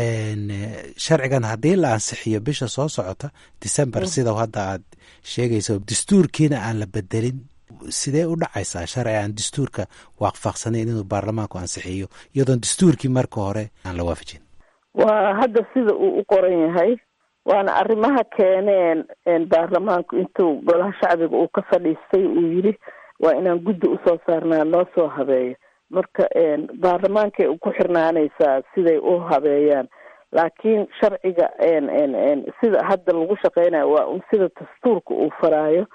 sharcigan haddii la ansixiyo bisha soo socota december sida hadda aad sheegayso dastuurkiina aan la bedelin sidee u dhacaysaa sharci aan dastuurka waafaqsanayn inuu baarlamaanku ansixiyo iyadoon dastuurkii marka hore aan la waafajin waa hadda sida uu u qoran yahay waana arrimaha keeneen baarlamaanku intuu golaha shacbiga uu ka fadhiistay uu yidhi waa inaan guddi usoo saarnaa loo soo habeeyo marka baarlamaankay ku xirnaanaysaa siday u habeeyaan laakiin sharciga sida hadda lagu shaqeynayo waa un sida dastuurka uu faraayo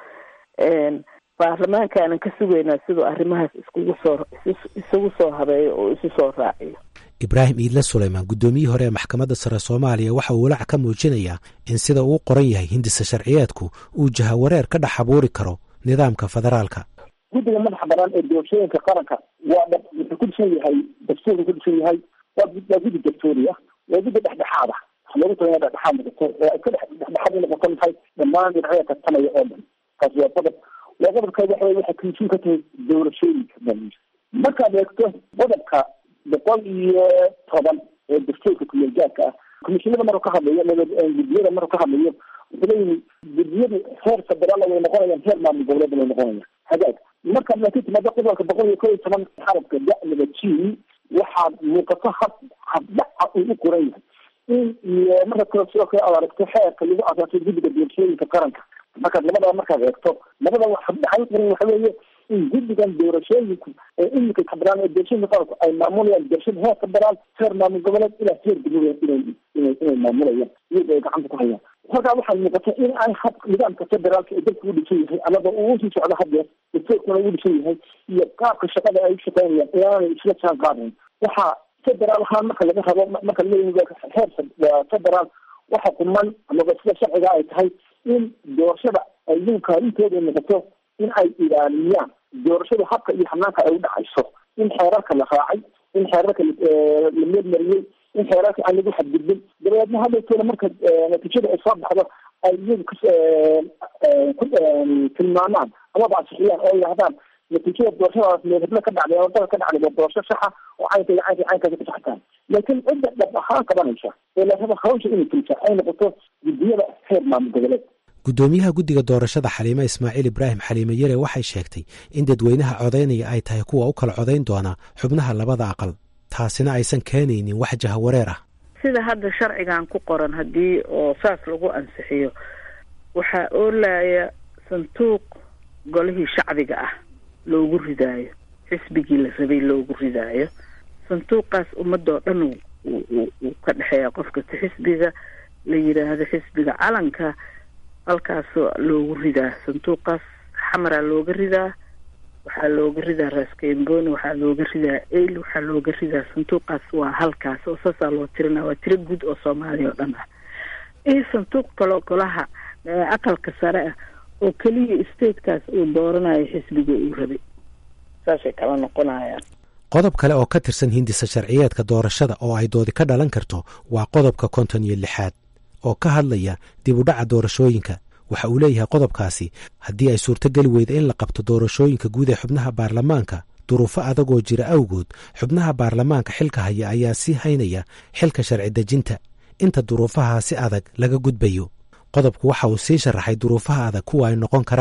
baarlamaankaanan ka sugaynaa siduu arrimahaas iskugu soo isugu soo habeeyo oo isu soo raaciyo ibraahim iidle suleymaan guddoomiyihii hore ee maxkamadda sare soomaaliya waxa uu walaac ka muujinayaa in sida uu qoran yahay hindisa sharciyeedku uu jahawareer ka dhex abuuri karo nidaamka federaalka guddiga madaxa banaan ee doorashooyinka qaranka waa wuxuu ku dhisan yahay dastuurku ku dhisan yahay waa guddi dastuuri ah waa guddi dhexdhexaad ah waxa loogu talaya dhexdhexaad noqoto oo ay ka dhex dhexdhexaad u noqoto maxay dhammaan dhinacyada tartamaya oo dhan kaas waa qodob waa qodobka waxa weye waxay komishin ka tahay doorashooyinka dhan markaad eegto qodobka boqol iyo toban ee dastuurka kumeelgaadka ah komishinada maruu ka hadlayo guddiyada maruu ka hadlayo wuxuu leeyihi guddiyadu heer federaal way noqonayaan heer maamul goboleed way noqonayaan hagaag markaad laakiin timaado qodobka boqol iyo kow iyo toban xarabka da'laba g waxaad muuqato hab habdhaca uu u qoran yahay in iyo marka kale sidoo kale aad aragto xeerka lagu asaasay guddiga doorashooyinka qaranka markaad labadaba markaad eegto labada habdhaca u qoran waxa weeye in guddigan doorashooyinku ee imika federaal ee doorashooyinka qaranku ay maamulayaan doorashada heer federaal heer maamul goboleed ilaa heer degmada inay inay inay maamulayaan iyaga ay gacanta ku hayaan halkaa waxay muuqata in ay hab nidaamka federaalka ee dalka u dhisan yahay amaba uu usii socdo hadeer dastuurkuna ugu dhisan yahay iyo qaabka shaqada ay u shaqeynayaan inaanay isla jaan qaadayn waxaa federaal ahaan marka laga rabo marka laga heer federaal waxa kuman amaba sida sharciga ay tahay in doorashada ay iyagu kaalintooda noqoto in ay ilaaliyaan doorashada habka iyo xanaanka ay u dhacayso in xeerarka la raacay in xeerarka la meelmariyey in xeerarka aan lagu xadgudbin dabeedna hadalkeeda marka natiijada ay soo baxdo ay iyagu ku tilmaamaan amaba ansixiyaan oo yidhahdaan natiijada doorashadaas meelhebla ka dhacday ama dalka ka dhacday waa doorasho saxa oo caynka iyo caynka caynkaasi ku saxtaan laakiin cidda dhab ahaan qabanaysa ee la raba hawsha inay fulisa ay noqoto guddiyada heer maamul goboleed guddoomiyaha guddiga doorashada xaliime ismaaciil ibraahim xaliime yare waxay sheegtay in dadweynaha codaynaya ay tahay kuwa u kala codayn doona xubnaha labada aqal taasina aysan keenaynin wax jahawareer ah sida hadda sharcigan ku qoran haddii oo saas lagu ansixiyo waxaa oolaya sanduuq golihii shacbiga ah loogu ridaayo xisbigii la rabay loogu ridaayo sanduuqaas ummadoo dhan uu ka dhexeeya qofka si xisbiga la yidhaahdo xisbiga calanka halkaasoo loogu ridaa sanduuqaas xamaraa looga ridaa waxaa looga ridaa raaskemboni waxaa looga ridaa el waxaa looga ridaa sanduuqaas waa halkaas oo saasaa loo tirinaa waa tiro guud oo soomaaliya oo dhan ah iyo sanduuq kaloo golaha aqalka sare ah oo keliya statekaas uu dooranayo xisbiga uu rabay saasay kala noqonayaan qodob kale oo ka tirsan hindisa sharciyeedka doorashada oo ay doodi ka dhalan karto waa qodobka konton iyo lixaad oo ka hadlaya dib u dhaca doorashooyinka waxa uu leeyahay qodobkaasi haddii ay suurtogeli weyda in la qabto doorashooyinka guud ee xubnaha baarlamaanka duruufo adagoo jira awgood xubnaha baarlamaanka xilka haya ayaa sii haynaya xilka sharci dejinta inta duruufaha si adag laga gudbayo qodobku waxa uu sii sharaxay duruufaha adag kuwa ay noqon karaan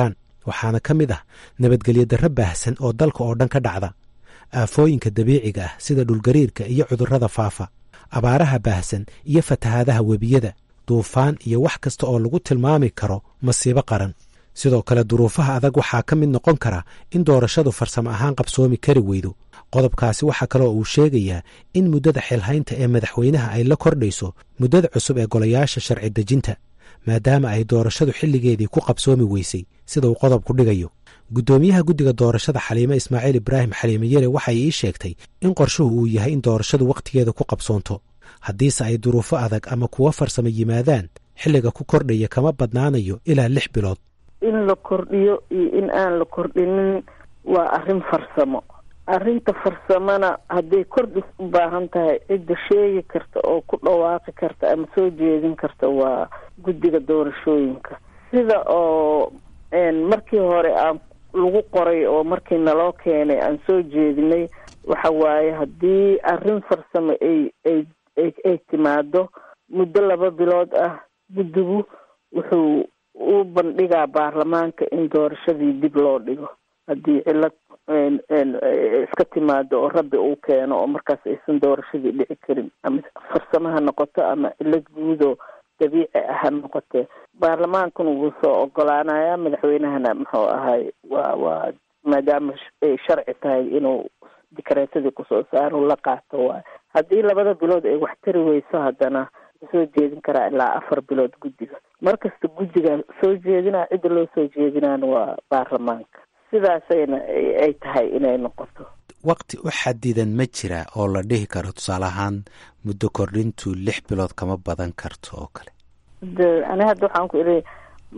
waxaana ka mid ah nabadgelyo darro baahsan oo dalka oo dhan ka dhacda aafooyinka dabiiciga ah sida dhulgariirka iyo cudurrada faafa abaaraha baahsan iyo fatahaadaha webiyada duufaan iyo wax kasta oo lagu tilmaami karo masiibo qaran sidoo kale duruufaha adag waxaa ka mid noqon kara in doorashadu farsamo ahaan qabsoomi kari weydo qodobkaasi waxaa kaloo uu sheegayaa in muddada xilhaynta ee madaxweynaha ay la kordhayso muddada cusub ee golayaasha sharci dejinta maadaama ay doorashadu xilligeedii ku qabsoomi weysay sida uu qodobku dhigayo guddoomiyaha guddiga doorashada xaliime ismaaciil ibraahim xaliime yare waxay ii sheegtay in qorshuhu uu yahay in doorashadu wakhtigeeda ku qabsoonto haddiise ay duruufo adag ama kuwo farsamo yimaadaan xilliga ku kordhaya kama badnaanayo ilaa lix bilood in la kordhiyo iyo in aan la kordhinin waa arrin farsamo arrinta farsamona hadday kordhis u baahan tahay cidda sheegi karta oo ku dhawaaqi karta ama soo jeedin karta waa guddiga doorashooyinka sida oo markii hore aan lagu qoray oo markii naloo keenay aan soo jeedinay waxa waaye haddii arrin farsamo ay ay ay ay timaado muddo laba bilood ah guddigu wuxuu u bandhigaa baarlamaanka in doorashadii dib loo dhigo haddii cilad iska timaado oo rabbi uu keeno oo markaas aysan doorashadii dhici karin ama farsamo ha noqoto ama cilad guudoo dabiici ah ha noqotee baarlamaankuna wuu soo ogolaanayaa madaxweynahana muxuu ahay waa waa maadaama ay sharci tahay inuu dikareetadii kusoo saaro la qaato waay haddii labada bilood ay wax tari weyso haddana soo jeedin karaa ilaa afar bilood guddiga markasta guddiga soo jeedinaa cidda loo soo jeedinaana waa baarlamaanka sidaasayna ay tahay inay noqoto wakti u xadidan ma jira oo la dhihi karo tusaale ahaan muddo kordhintu lix bilood kama badan karto oo kale de ani hadda waxaan ku iri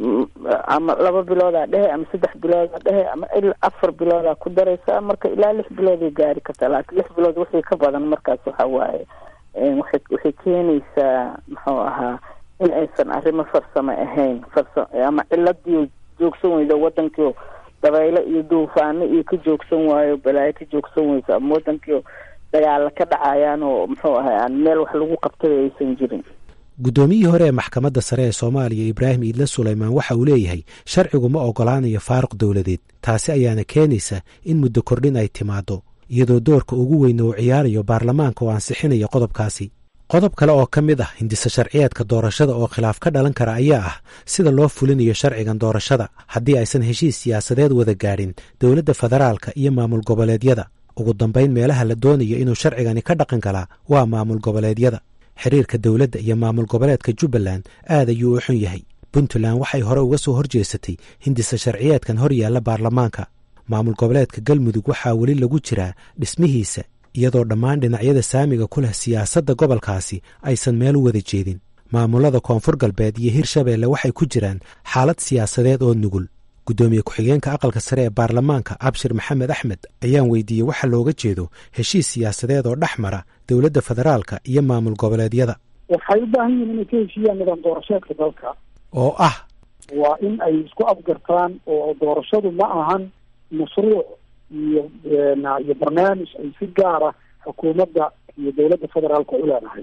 ama laba biloodaa dhehe ama saddex biloodaa dhehe ama ilaa afar biloodaa ku daraysa marka ilaa lix bilooday gaari kartaa laakiin lix bilood wixii ka badan markaas waxa waaye waxay waxay keenaysaa muxuu ahaa in aysan arrimo farsamo ahayn farsa ama ciladii joogsan weydo wadankii dabaylo iyo duufaano iyo ka joogsan waayo balaayo ka joogsan weyso ama wadankii dagaala ka dhacayaan oo muxuu ahay aan meel wax lagu qabtay aysan jirin guddoomiyihii hore ee maxkamadda sare ee soomaaliya ibraahim iidle sulaymaan waxa uu leeyahay sharcigu ma ogolaanayo faaruq dowladeed taasi ayaana keenaysa in muddo kordhin ay timaaddo iyadoo doorka ugu weyna uu ciyaarayo baarlamaanka oo ansixinaya qodobkaasi qodob kale oo ka mid ah hindisa sharciyeedka doorashada oo khilaaf ka dhalan kara ayaa ah sida loo fulinayo sharcigan doorashada haddii aysan heshiis siyaasadeed wada gaadhin dowladda federaalka iyo maamul goboleedyada ugu dambayn meelaha la doonayo inuu sharcigani ka dhaqan galaa waa maamul goboleedyada xiriirka dowladda iyo maamul goboleedka jubbaland aad ayuu u xun yahay puntland waxay hore uga soo horjeesatay hindisa sharciyeedkan hor yaalla baarlamaanka maamul goboleedka galmudug waxaa weli lagu jiraa dhismihiisa iyadoo dhammaan dhinacyada saamiga ku leh siyaasadda gobolkaasi aysan meel u wada jeedin maamulada koonfur galbeed iyo hirshabeelle waxay ku jiraan xaalad siyaasadeed oo nugul guddoomiye ku-xigeenka aqalka sare ee baarlamaanka abshir maxamed axmed ayaan weydiiyey waxa looga jeedo heshiis siyaasadeed oo dhex mara dowladda federaalka iyo maamul goboleedyada waxay u baahan yihiin inay ka heshiiyaan nidaam doorasheedka dalka oo ah waa in ay isku afgartaan oo doorashadu ma ahan mashruuc iyo iyo barnaamij ay si gaara xukuumadda iyo dowladda federaalka u leedahay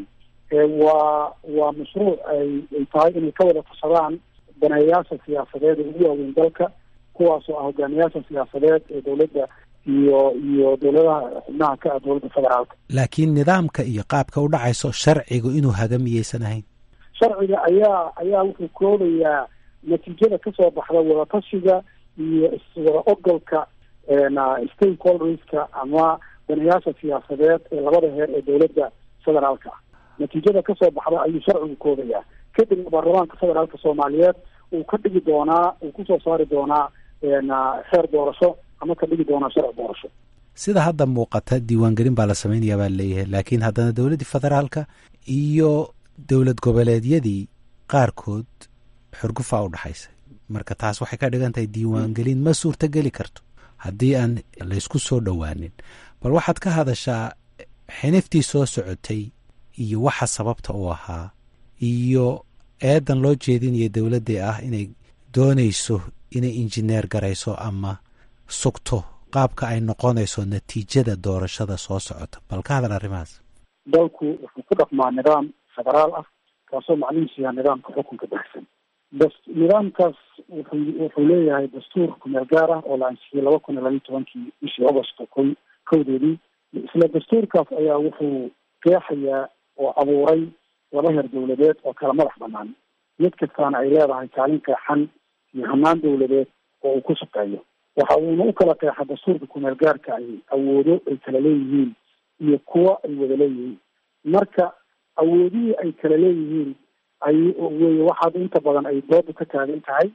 waa waa mashruuc ay ay tahay inay ka wada tashadaan daneeyaasha siyaasadeed ee ugu waaweyn dalka kuwaasoo ah hogaamiyaasha siyaasadeed ee dowladda iyo iyo dowladaha xubnaha ka ah dowladda federaalka laakiin nidaamka iyo qaabka u dhacayso sharcigu inuu haga miyaysan ahayn sharciga ayaa ayaa wuxuu koobayaa natiijada kasoo baxda wadatashiga iyo iswada ogolka stakeholderska ama daneyaasha siyaasadeed ee labada heer ee dowladda federaalka ah natiijada kasoo baxda ayuu sharcigu koobayaa kadibna baarlamaanka federaalka soomaaliyeed uu ka dhigi doonaa uu kusoo saari doonaa xeer doorasho ama ka dhigi doonaa sharci doorasho sida hadda muuqata diiwaangelin baa la samaynayaa baa leeyahay laakiin haddana dowladdii federaalka iyo dowlad goboleedyadii qaarkood xurgufaa u dhaxaysa marka taas waxay ka dhigan tahay diiwaangelin ma suurtogeli karto haddii aan laysku soo dhowaanin bal waxaad ka hadashaa xiniftii soo socotay iyo waxa sababta u ahaa iyo eedan loo jeedinaya dowladdii ah inay doonayso inay injineer garayso ama sugto qaabka ay noqonayso natiijada doorashada soo socota bal ka hadal arrimahaas dalku wuxuu ku dhaqmaa nidaam federaal ah kaasoo macnihiisu yaha nidaamka xukunka baxsan nidaamkaas wuxuu wuxuu leeyahay dastuur kumeel gaar ah oo la ansixiyey laba kun iyo labiyo tobankii bishii agosto ko kowdeedii isla dastuurkaas ayaa wuxuu qeexayaa oo abuuray laba heer dawladeed oo kala madax banaan mid kastaana ay leedahay kaalin qeexan iyo hanaan dawladeed oo uu ku shaqeeyo waxa uuna u kala qeexa dastuurka kumeel gaarka ay awoodo ay kala leeyihiin iyo kuwa ay wada leeyihiin marka awoodihii ay kala leeyihiin ay wey waxaad inta badan ay doodu ka taagan tahay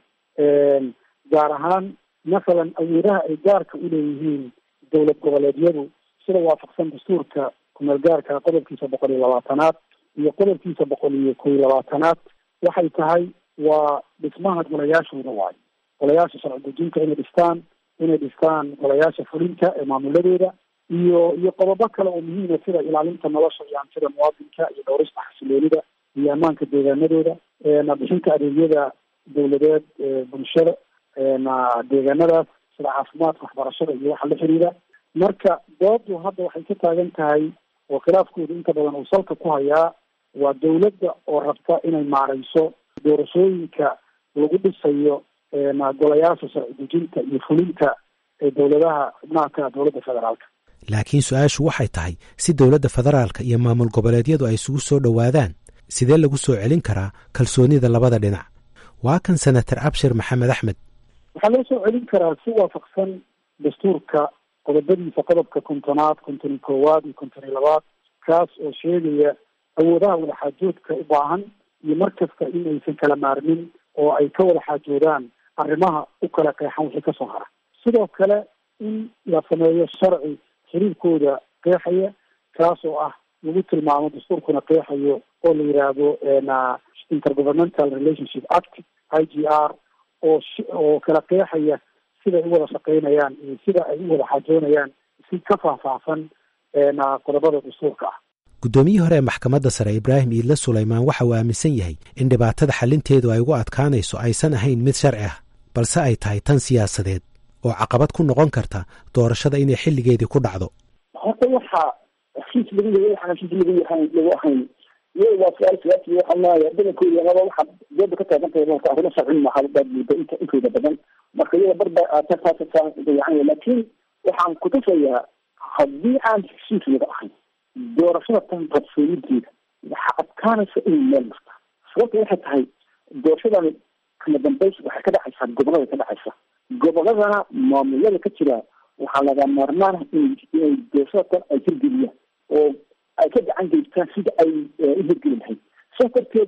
gaar ahaan masalan awoodaha ay gaarka uleeyihiin dowlad goboleedyadu sida waafaqsan dastuurka kumeel gaarka qodobkiisa boqol iyo labaatanaad iyo qodobkiisa boqol iyo kow iyo labaatanaad waxay tahay waa dhismaha golayaashooda waayo golayaasha sharci dejinta inay dhistaan inay dhistaan golayaasha fulinta ee maamuladooda iyo iyo qodobo kale oo muhiima sida ilaalinta nolosha iyo hantida muwaadinka iyo dhowrista xasiloonida iyo ammaanka deegaanadooda bixinta adeegyada dawladeed bulshada deegaanadaas sida caafimaadka waxbarashada iyo waxa la xiriira marka doodu hadda waxay ka taagan tahay oo khilaafkooda inta badan uu salka ku hayaa waa dawladda oo rabta inay maareyso doorashooyinka lagu dhisayo golayaasha sharci dejinta iyo fulinta ee dowladaha xubnaha ka dowladda federaalka laakiin su-aashu waxay tahay si dowladda federaalka iyo maamul goboleedyadu ay isugu soo dhowaadaan sidee lagu soo celin karaa kalsoonida labada dhinac waa kan senator abshir maxamed axmed waxaa loo soo celin karaa si waafaqsan dastuurka qodobadiisa qodobka kontonaad konton iyo koowaad iyo konton iyo labaad kaas oo sheegaya awoodaha wadaxaajoodka u baahan iyo mar kasta in aysan kala maarmin oo ay ka wada xaajoodaan arrimaha u kala qeexan wixii kasoo hara sidoo kale in la sameeyo sharci xiriirkooda qeexaya kaas oo ah lagu tilmaamo dastuurkuna qeexayo oo la yidhaahdo intergovernmental relationship act i g r oo oo kala qeexaya siday u wada shaqeynayaan iyo sida ay u wada xaajoonayaan si ka faahfaahsan qodobada dastuurka ah guddoomiyihii hore ee maxkamadda sare ibraahim iidle sulaymaan waxa uu aaminsan yahay in dhibaatada xalinteedu ay ugu adkaanayso aysan ahayn mid sharci ah balse ay tahay tan siyaasadeed oo caqabad ku noqon karta doorashada inay xilligeedii ku dhacdo horta waxaa heshiis lagu yahay waxaan heshiis lagu yahay lagu ahayn iyaga waa su-aal siyaasi waxaa maaya badankooda amaba waxaa dooda ka taagan tahay marka arrimo sharci maaha baad mooda inta intooda badan marka iyaga barba taas dayacan laakiin waxaan kutusayaa haddii aan heshiis laga ahayn doorashada tan qabsoonideeda waxaa adkaanaysa inay meel marta sababta waxay tahay doorashadan kama dambays waxay ka dhacaysaa gobolada ka dhacaysa goboladana maamulada ka jira waxaa laga maarmaan inay doorashada tan ay hirgeliyaan oo ay ka gacan geystaan sida ay u hirgeli lahayd saas darteed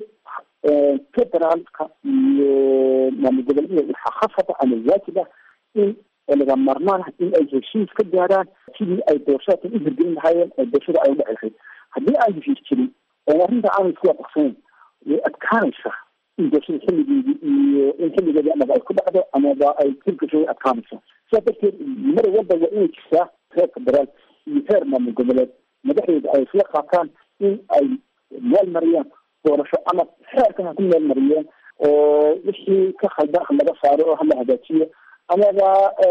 federaalka iyo maamul goboledyada waxaa khasaba ama waajib ah in laga maarmaan ah in ay heshiis ka gaaraan sidii ay doorashada tan u hirgelin lahaayeen oo doorashada ay u dhici lahayd haddii aan heshiis jirin oo arrinta aanay isku waafaqsanayn way adkaanaysaa in doorashada xilligeedii iyo in xilligeedii amaba ay ku dhacdo amaba ay hirgasho way adkaanaysaa sidaas darteed mar walba waa inay jirtaa heer federaal iyo heer maamul goboleed madaxdeeda ay isla qaataan in ay meel mariyaan doorasho ama xeerkan ha ku meel mariyeen oo wixii ka khaldan ha laga saaro oo hala hagaajiyo amaba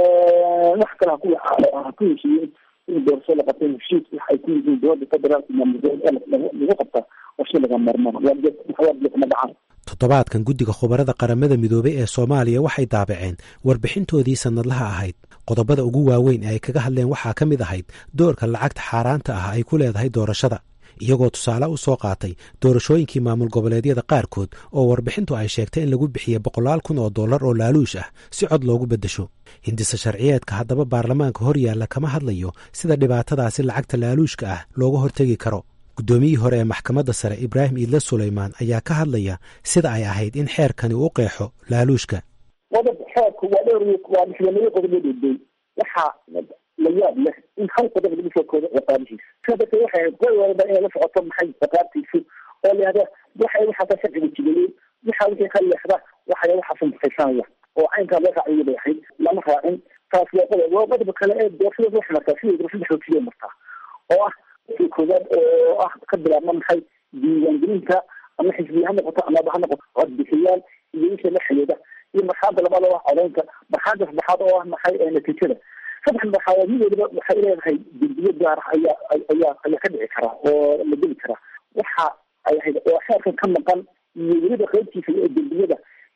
wax kale haku ha ku heshiiyeen in doorasho la qabta heshiis wax ay ku yihiin dowladda federaalka maamul goboleed lagu qabta oo shay laga maarmaan waama dhacaan toddobaadkan guddiga khubarada qaramada midoobey ee soomaaliya waxay daabaceen warbixintoodii sannadlaha ahayd qodobada ugu waaweyn ee ay kaga hadleen waxaa ka mid ahayd doorka lacagta xaaraanta ah ay ku leedahay doorashada iyagoo tusaale u soo qaatay doorashooyinkii maamul goboleedyada qaarkood oo warbixintu ay sheegtay in lagu bixiyey boqolaal kun oo dollar oo laaluush ah si cod loogu beddesho hindise sharciyeedka haddaba baarlamaanka hor yaalla kama hadlayo sida dhibaatadaasi lacagta laaluushka ah looga hortegi karo guddoomiyihii hore ee maxkamadda sare ibraahim iidle sulaymaan ayaa ka hadlaya sida ay ahayd in xeerkani u qeexo laaluushka qodob xeerku waa dhowr waa lixdamado qodob dheedey waxaa la yaab leh in hal qodob lagu soo koodo ciqaabihiisa sidaa darteed waxay ahayd qoy walba inay la socoto maxay ciqaabtiisu oo layihahda waxay waxaasa sharciga jideeyey waxa wixii ka leexda waxay waxaasa mufaysanaya oo caynkaa loo raaciyo bay ahayd lama raacin taas waa qodob waa qodobka kale ee doorashada waxay martaa sidii doorashada xoojiya martaa oo ah kii koowaad oo ah ka bilaabma maxay diiwaangelinta ama xisbiya ha noqoto amaba ha noqoto codbixiyaal iyo wixii la xidhiidha iyo marxaada labaad oo ah codeynta marxaada saddexaad oo ah maxay natiijada saddex marxaladood mid waliba waxay leedahay dembiyo gaar ah ayaa ayaa ayaa ka dhici karaa oo la geli karaa waxa ay ahayd oo xeerkan ka maqan iyo weliba qaybtiisa ee dembiyada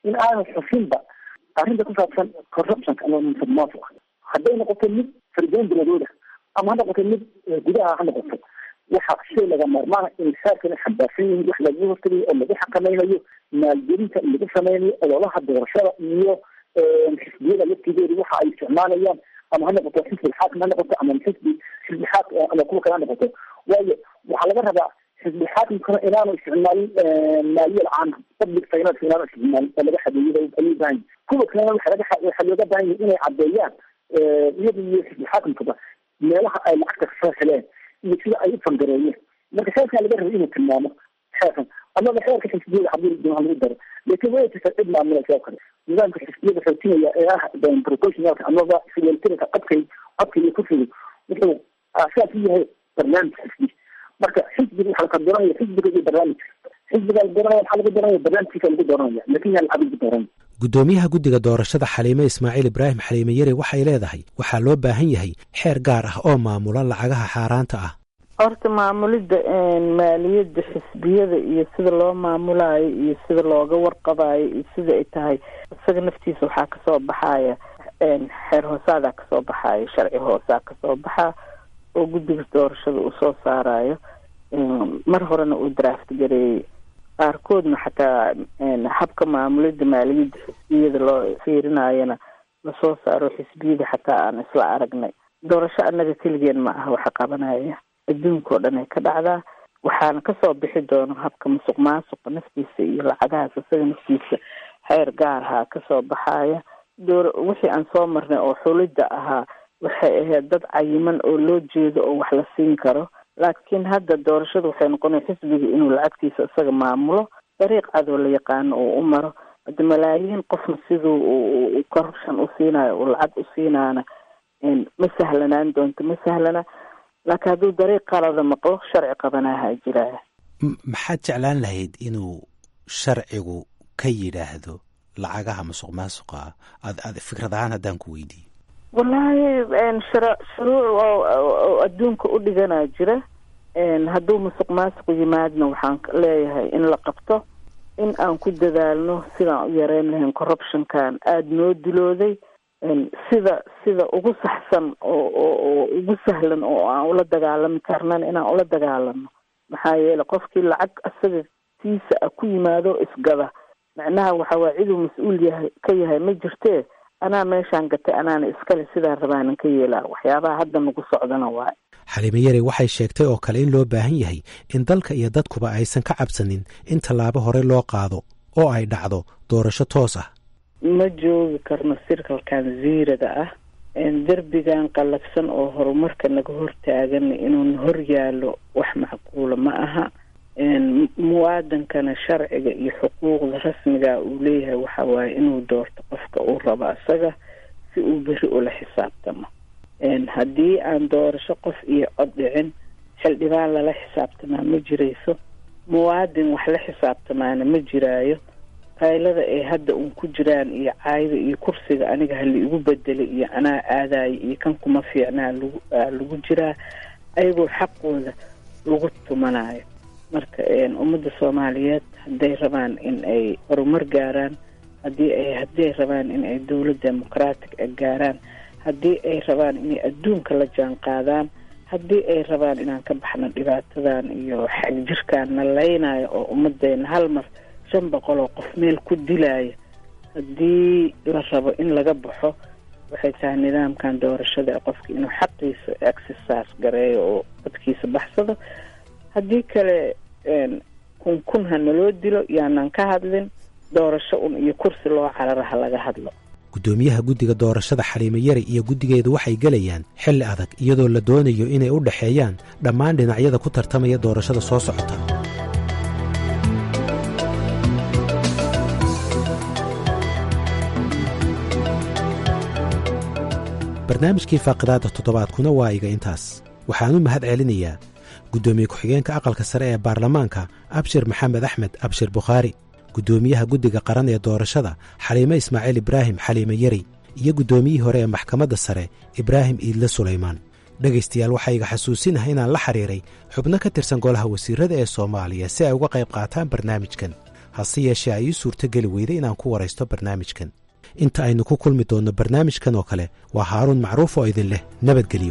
in aanan xusinba arrinta ku saabsan corruptionka ama musuqmaasuq hadday noqoto mid fardoon biladooda ama ha noqoto mid gudaha ha noqoto waxa shay laga maarmaana in xeerkana xambaarsan yihiin wax laga hortagayo oo lagu xakamaynayo maalgelinta lagu sameynayo ololaha doorashada iyo xisbiyada laftigooda waxa ay isticmaalayaan ama ha noqoto xisbi xaakim ha noqoto ama xisbi xisbi xaakim ama kuwa kale ha noqoto waayo waxaa laga rabaa xisbi xaakimkana inaanu isticmaalin maaliyal caan public finance inaanu isticmaalin oo laga xadeeyay ayuu baahan kuwa kalena waxa laga waxaa looga baahan yahay inay caddeeyaan iyada iyo xisbi xaakimkaba meelaha ay lacagta kasoo heleen iyo sida ay u fangareeyeen marka xeerkaa laga raba inuu tilmaamo xeerkan amaba xeerka xisbiyada haddii doona lagu daro laakiin way jirta cid maamulaysa oo kale nidaamka xisbiyada xoojinaya ee ah proportionalka amaba siyatirka codkay codka iyo kursiga wuxuu aasaas u yahay barnaamij xisbi marka xisbiga waxaa ka doranaya xisbiga iyo barnaamijka xisbiga la doranaya waxaa lagu doranaya barnaamijkiisa lagu doranaya laakin yaa lacag lagu doranaya guddoomiyaha guddiga doorashada xaliime ismaaciil ibraahim xaliime yare waxay leedahay waxaa loo baahan yahay xeer gaar ah oo maamula lacagaha xaaraanta ah horta maamulidda maaliyadda xisbiyada iyo sida loo maamulaayo iyo sida looga warqabayo iyo sida ay tahay isaga naftiisa waxaa kasoo baxaya xeer hoosaadaa kasoo baxayo sharci hoosaa kasoo baxaa oo guddiga doorashada uu soo saarayo mar horena uu draft gareeyey qaarkoodna xataa habka maamulidda maaliyadda xisbiyada loo fiirinayona lasoo saaro xisbiyada xataa aan isla aragnay doorasho annaga keligeen ma aha waxa qabanaya adduunka oo dhan ay ka dhacdaa waxaana kasoo bixi doono habka musuq maasuqa naftiisa iyo lacagahaas isaga naftiisa xeer gaarhaa kasoo baxaya door wixii aan soo marnay oo xulidda ahaa waxay ahayd dad cayiman oo loo jeedo oo wax la siin karo laakiin hadda doorashada waxay noqonaya xisbiga inuu lacagtiisa isaga maamulo dariiq cadoo la yaqaano oo u maro hada malaayiin qofna siduu corruption u siinayo uu lacag u siinaana ma sahlanaan doonto ma sahlana laakiin hadduu dariiq qalada maqlo sharci qabanaha jiraya maxaad jeclaan lahayd inuu sharcigu ka yidhaahdo lacagaha musuq maasuqa ah ad ad fikrad ahaan haddaan ku weydiiyo wallaahi shara shuruuc oo adduunka u dhiganaa jira hadduu musuq maasuq yimaadna waxaan leeyahay in la qabto in aan ku dadaalno sidaan u yareyn lahayn corruptionkan aada noo dilooday sida sida ugu saxsan oo oo ugu sahlan oo aan ula dagaalami karnan inaan ula dagaalano maxaa yeele qofkii lacag isaga tiisa a ku yimaado isgada macnaha waxa waa ciduu mas-uul yahay ka yahay ma jirtee anaa meeshaan gatay anaana iskale sidaan rabaanan ka yeelaa waxyaabaha hadda nagu socdana waay xaliime yare waxay sheegtay oo kale in loo baahan yahay in dalka iyo dadkuba aysan ka cabsanin in tallaabo hore loo qaado oo ay dhacdo doorasho toos ah ma joogi karno sirkalkan ziirada ah derbigan qallafsan oo horumarka naga hortaagan inuuna hor yaalo wax macquula ma aha muwaadankana sharciga iyo xuquuqda rasmiga uu leeyahay waxa waaye inuu doorto qofka uu rabo isaga si uu beri ula xisaabtamo haddii aan doorasho qof iyo cod dhicin xildhibaan lala xisaabtamaa ma jirayso muwaadin wax la xisaabtamaana ma jiraayo qaylada ay hadda uun ku jiraan iyo caayda iyo kursiga aniga hala igu bedelay iyo anaa aadayo iyo kan kuma fiicnaa lagu lagu jiraa ayagoo xaqooda lagu tumanayo marka ummadda soomaaliyeed hadday rabaan in ay horumar gaaraan haddii ay haddii ay rabaan in ay dowlad demoqraatic a gaaraan haddii ay rabaan inay adduunka la jaan qaadaan haddii ay rabaan inaan ka baxno dhibaatadan iyo xagjirkaan na leynayo oo ummadeena hal mar shan boqol oo qof meel ku dilaya haddii la rabo in laga baxo waxay tahay nidaamkan doorashada qofka inuu xaqiisa exercise gareeyo oo dadkiisa baxsado haddii kale kun kun ha naloo dilo yaanan ka hadlin doorasho un iyo kursi loo carara ha laga hadlo guddoomiyaha guddiga doorashada xaliime yari iyo guddigeedu waxay gelayaan xilli adag iyadoo la doonayo inay u dhexeeyaan dhammaan dhinacyada ku tartamaya doorashada soo socota barnaamijkii faaqidaada toddobaadkuna waa iga intaas waxaan u mahad celinayaa guddoomiye ku-xigeenka aqalka sare ee baarlamaanka abshir maxamed axmed abshir bukhaari guddoomiyaha guddiga qaran ee doorashada xaliime ismaaciil ibraahim xaliime yari iyo guddoomiyihii hore ee maxkamadda sare ibraahim iidle sulaymaan dhegaystayaal waxaa iga xasuusinaha inaan la xiriiray xubno ka tirsan golaha wasiirada ee soomaaliya si ay uga qayb qaataan barnaamijkan hase yeeshee ay ii suurtogeli weyday inaan ku waraysto barnaamijkan inta aynu ku kulmi doonno barnaamijkan oo kale waa haaruun macruuf oo idin leh nabadgelyo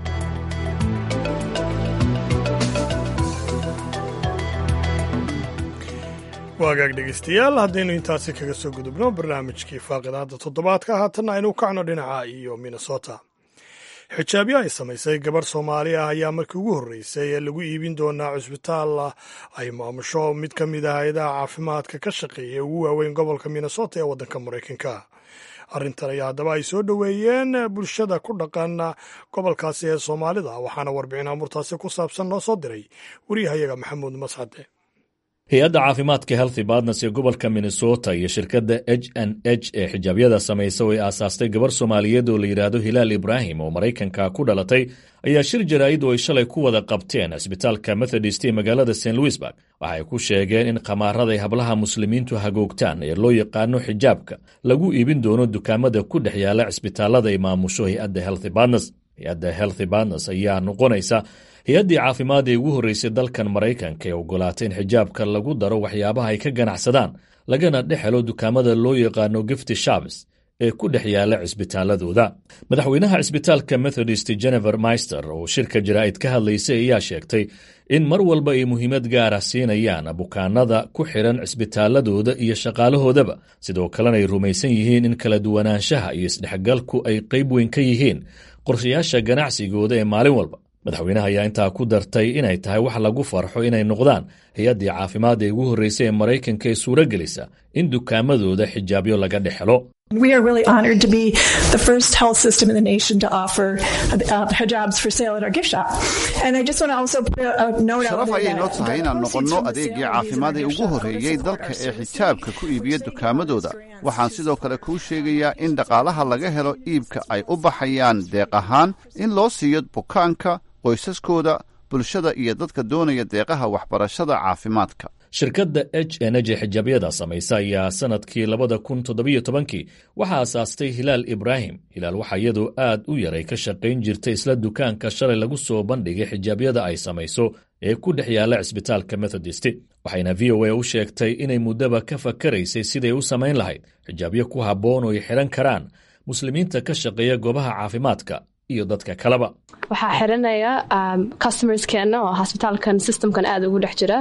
waagaag dhegaystayaal haddaynu intaasi kaga soo gudubno barnaamijkii faaqidaadda toddobaadka haatanna aynu kacno dhinaca iyo minnesota xijaabyo ay samaysay gabarh soomaali ah ayaa markii ugu horreysay ee lagu iibin doonaa cusbitaal ay maamusho mid ka mid ah hay-adaha caafimaadka ka shaqeeya ugu waaweyn gobolka minnesota ee waddanka maraykanka arrintan ayaa haddaba ay soo dhoweeyeen bulshada ku dhaqan gobolkaasi ee soomaalida waxaana warbixin amurtaasi ku saabsan noo soo diray wariyahayaga maxamuud mascade hay-adda caafimaadka healthy badnes ee gobolka minnesota iyo shirkadda h n h ee xijaabyada samaysa oo ay aasaastay gabar soomaaliyeed oo la yidhaahdo hilaal ibraahim oo maraykanka ku dhalatay ayaa shir jaraa'id oo ay shalay ku wada qabteen cisbitaalka methodist ee magaalada st louisburg waxay ku sheegeen in khamaaraday hablaha muslimiintu hagoogtaan ee loo yaqaano xijaabka lagu iibin doono dukaamada ku dhex yaala cisbitaalada ay maamusho hay-adda healthy badnes hay-adda healthy badnes ayaa noqonaysa hay-addii caafimaad ee ugu horreysay dalkan maraykanka ee ogolaatay in xijaabka lagu daro waxyaabaha ay ka ganacsadaan lagana dhex helo dukaamada loo yaqaano gifty shabs ee ku dhex yaala cisbitaaladooda madaxweynaha cisbitaalka methodist jennifer maister oo shirka jaraa'id ka hadlaysay ayaa sheegtay in mar walba ay muhiimad gaara siinayaan bukaanada ku xidhan cisbitaaladooda iyo shaqaalahoodaba sidoo kalena ay rumaysan yihiin in kala duwanaanshaha iyo isdhexgalku ay qayb weyn ka yihiin qorshayaasha ganacsigooda ee maalin walba madaxweynaha ayaa intaa ku dartay inay tahay wax lagu farxo inay noqdaan hay-addii caafimaad ee ugu horreysay ee maraykanka ee suuro gelisa in dukaamadooda xijaabyo laga dhex helo We are really honored to be the first health system in the nation to offer uh, hijabs for sale at our gift shop. And I just want to also put a note out sharaf there ayay noo that tahay inaan noqonno adeegii caafimaad ee ugu horreeyey dalka ee xijaabka ku iibiya dukaamadooda waxaan sidoo kale kuu sheegayaa in dhaqaalaha laga helo iibka ay u baxayaan deeq ahaan in loo siiyo bukaanka qoysaskooda bulshada iyo dadka doonaya deeqaha waxbarashada caafimaadka shirkadda h n h ee xijaabyada samaysa ayaa sannadkii labada kun toddobiyo tobankii waxaa aasaastay hilaal ibraahim hilaal waxaa iyadoo aad u yaray ka shaqayn jirtay isla dukaanka shalay lagu soo bandhigay xijaabyada ay samayso ee ku dhex yaalla cisbitaalka methodist waxayna v o a u sheegtay inay muddaba ka fakaraysay siday u samayn lahayd xijaabyo ku habboon oo ay xidhan karaan muslimiinta ka shaqeeya goobaha caafimaadka iyo dadka kaleba waxaa xiranaya customerskeena oo hosbitaalkan systemkan aada ugu dhex jira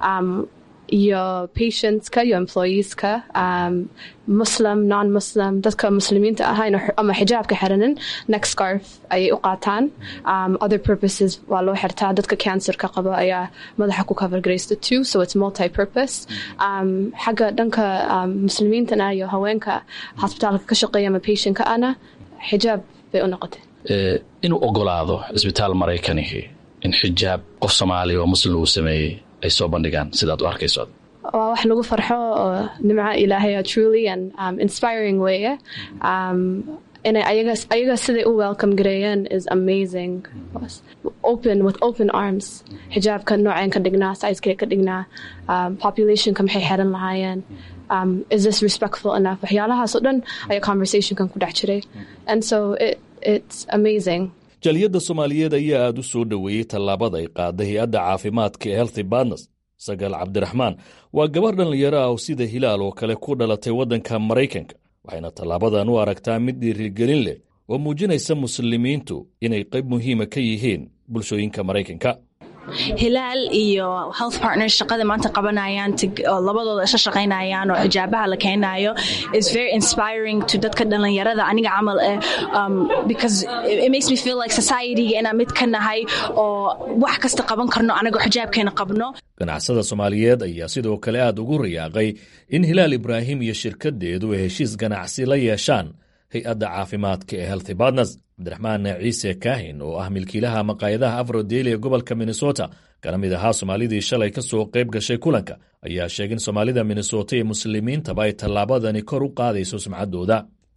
iyo patientska iyo employeeska muslim non muslim dadka muslimiinta ahayn ama xijaabka xiranin next scarf ayay u qaataan other purposes waa loo xirtaa dadka cancerka qaba ayaa madaxa ku cover garaysta too so it's multi purpose xagga dhanka muslimiintana iyo haweenka hosbitaalka ka shaqeeya ama patientka ana xijaab bay u noqotay inuu ogolaado cisbitaal maraykanihi in xijaab qof soomaaliya oo muslim uu sameeyey ay soo bandhigaan sidaad u arkayso waa wax lagu farxo oo nimca ilaahaya truly and um, inspiring weeye um, inay ayaga ayaga siday u welcome gareeyeen is amazing open with open arms xijaabka nooceen ka dhignaa sizekee ka dhignaa um, populationka maxay xeran lahaayeen um, is this respectful enough waxyaalahaas oo dhan ayaa conversationkan ku dhex jiray and so it, it's amazing jaliyadda soomaaliyeed ayaa aad u soo dhoweeyey tallaabada ay qaaday hay-adda caafimaadka ee healthy badnes sagaal cabdiraxmaan waa gabar dhallinyaro ah oo sida hilaal oo kale ku dhalatay waddanka maraykanka waxayna tallaabadan u aragtaa mid dhiirigelin leh oo muujinaysa muslimiintu inay qayb muhiima ka yihiin bulshooyinka maraykanka hilaal iyo health partners shaqada maanta qabanayaan oo labadooda isla shaqaynayaan oo xijaabaha la keenayo is very inspiring to dadka dhallinyarada aniga camal eh um, because it makes me feel like society-ga inaan mid ka nahay oo wax kasta qaban karno anagoo xijaabkeena qabno ganacsada soomaaliyeed ayaa sidoo kale aad ugu riyaaqay in hilaal ibraahim iyo shirkaddeedu ay heshiis ganacsi la yeeshaan hay-adda caafimaadka ee healthy badnes cabdiraxmaan ciise kaahin oo ah milkiilaha maqaayadaha afrodeli ee gobolka minnesota kana mid ahaa soomaalidii shalay ka soo qayb gashay kulanka ayaa sheegay in soomaalida minnesota iyo muslimiintaba ay tallaabadani kor u qaadayso sumcaddooda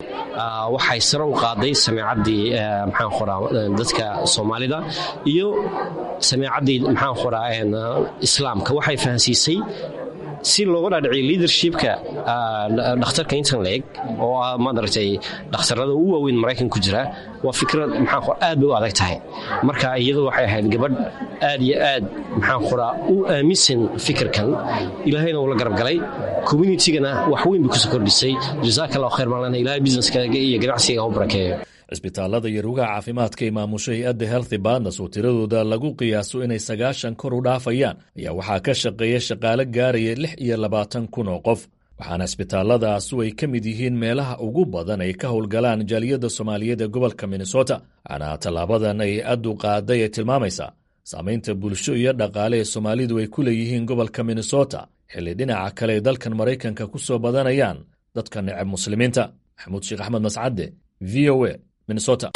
waxay sare u qaaday sameecaddii maxaan qoraa dadka soomaalida iyo sameecaddii maxaan qoraa islaamka waxay fahansiisay si looga dhaadhiciyo leadershipka dhakhtarka intan leeg oo ah maaragtay dhakhtarada ugu waaweyn maraykan ku jira waa fikrad maxaan aad bay u adag tahay marka iyadu waxay ahayd gabadh aad iyo aad maxaan qoraa u aaminsan fikirkan ilaahayna uu la garab galay communitigana wax weyn bay kusoo kordhisay jazaaka allahu khayr baan leenahay ilahay businesskaaga iyo ganacsiga u barakeeyo cisbitaalada iyo rugaha caafimaadka ee maamusha hay-adda healthy badnes oo tiradooda lagu qiyaaso inay sagaashan kor u dhaafayaan ayaa waxaa ka shaqeeya shaqaale gaaraya lix iyo labaatan kun oo qof waxaana cisbitaaladaasu ay ka mid yihiin meelaha ugu badan ay ka howlgalaan jaaliyadda soomaaliyeed ee gobolka minnesota waxaana tallaabadan ay addu qaaday ee tilmaamaysaa saamaynta bulsho iyo dhaqaale ee soomaalidu ay ku leeyihiin gobolka minnesota xilli dhinaca kale ay dalkan maraykanka ku soo badanayaan dadka neceb muslimiinta maxamuud sheekh axmed mascadde v o a minnesota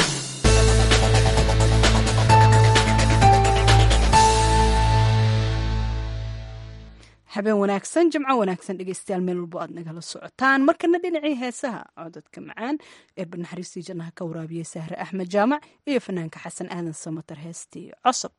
habeen wanaagsan jimco wanaagsan dhegeystayaal meel walbo aad nagala socotaan markana dhinacii heesaha cododka macaan ee barnaxariistii jannaha ka waraabiyey sahre axmed jaamac iyo fanaanka xasan aadan samatar heestii cosob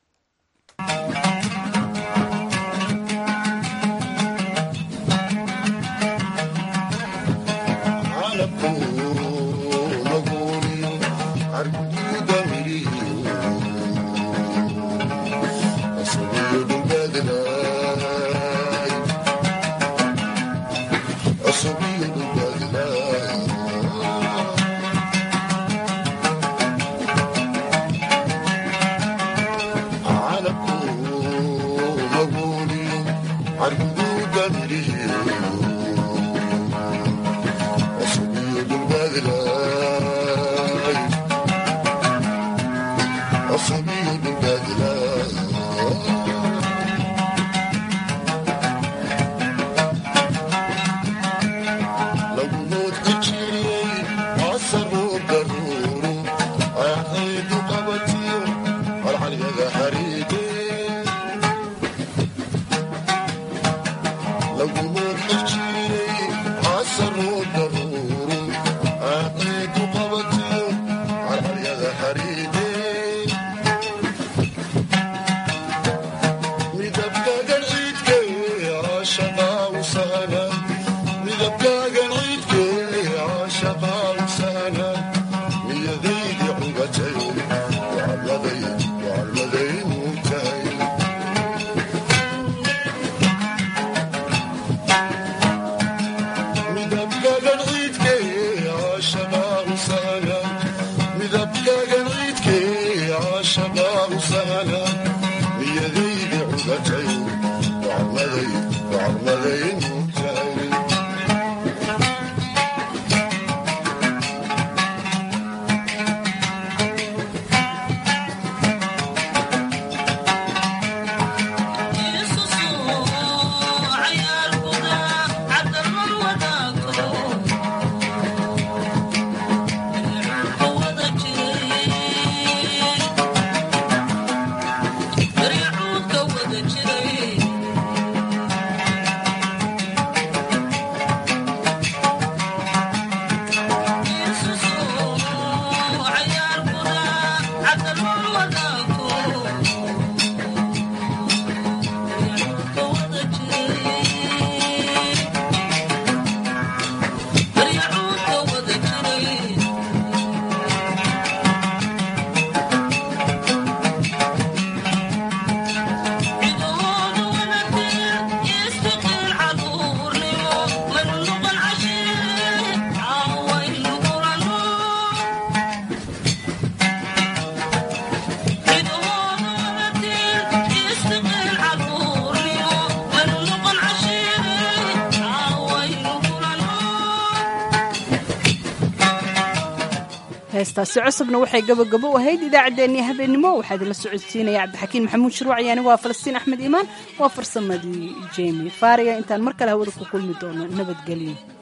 heestaasi cusubna waxay gabagabo u ahayd idaacaddeenii habeennimo waxaa idinla socodsiinaya cabdixakiin maxamuud shirwac yani waa falastiin axmed iimaan waa farsamadii jemi faariga intaan mar kale hawada ku kulmi doono nabadgelyo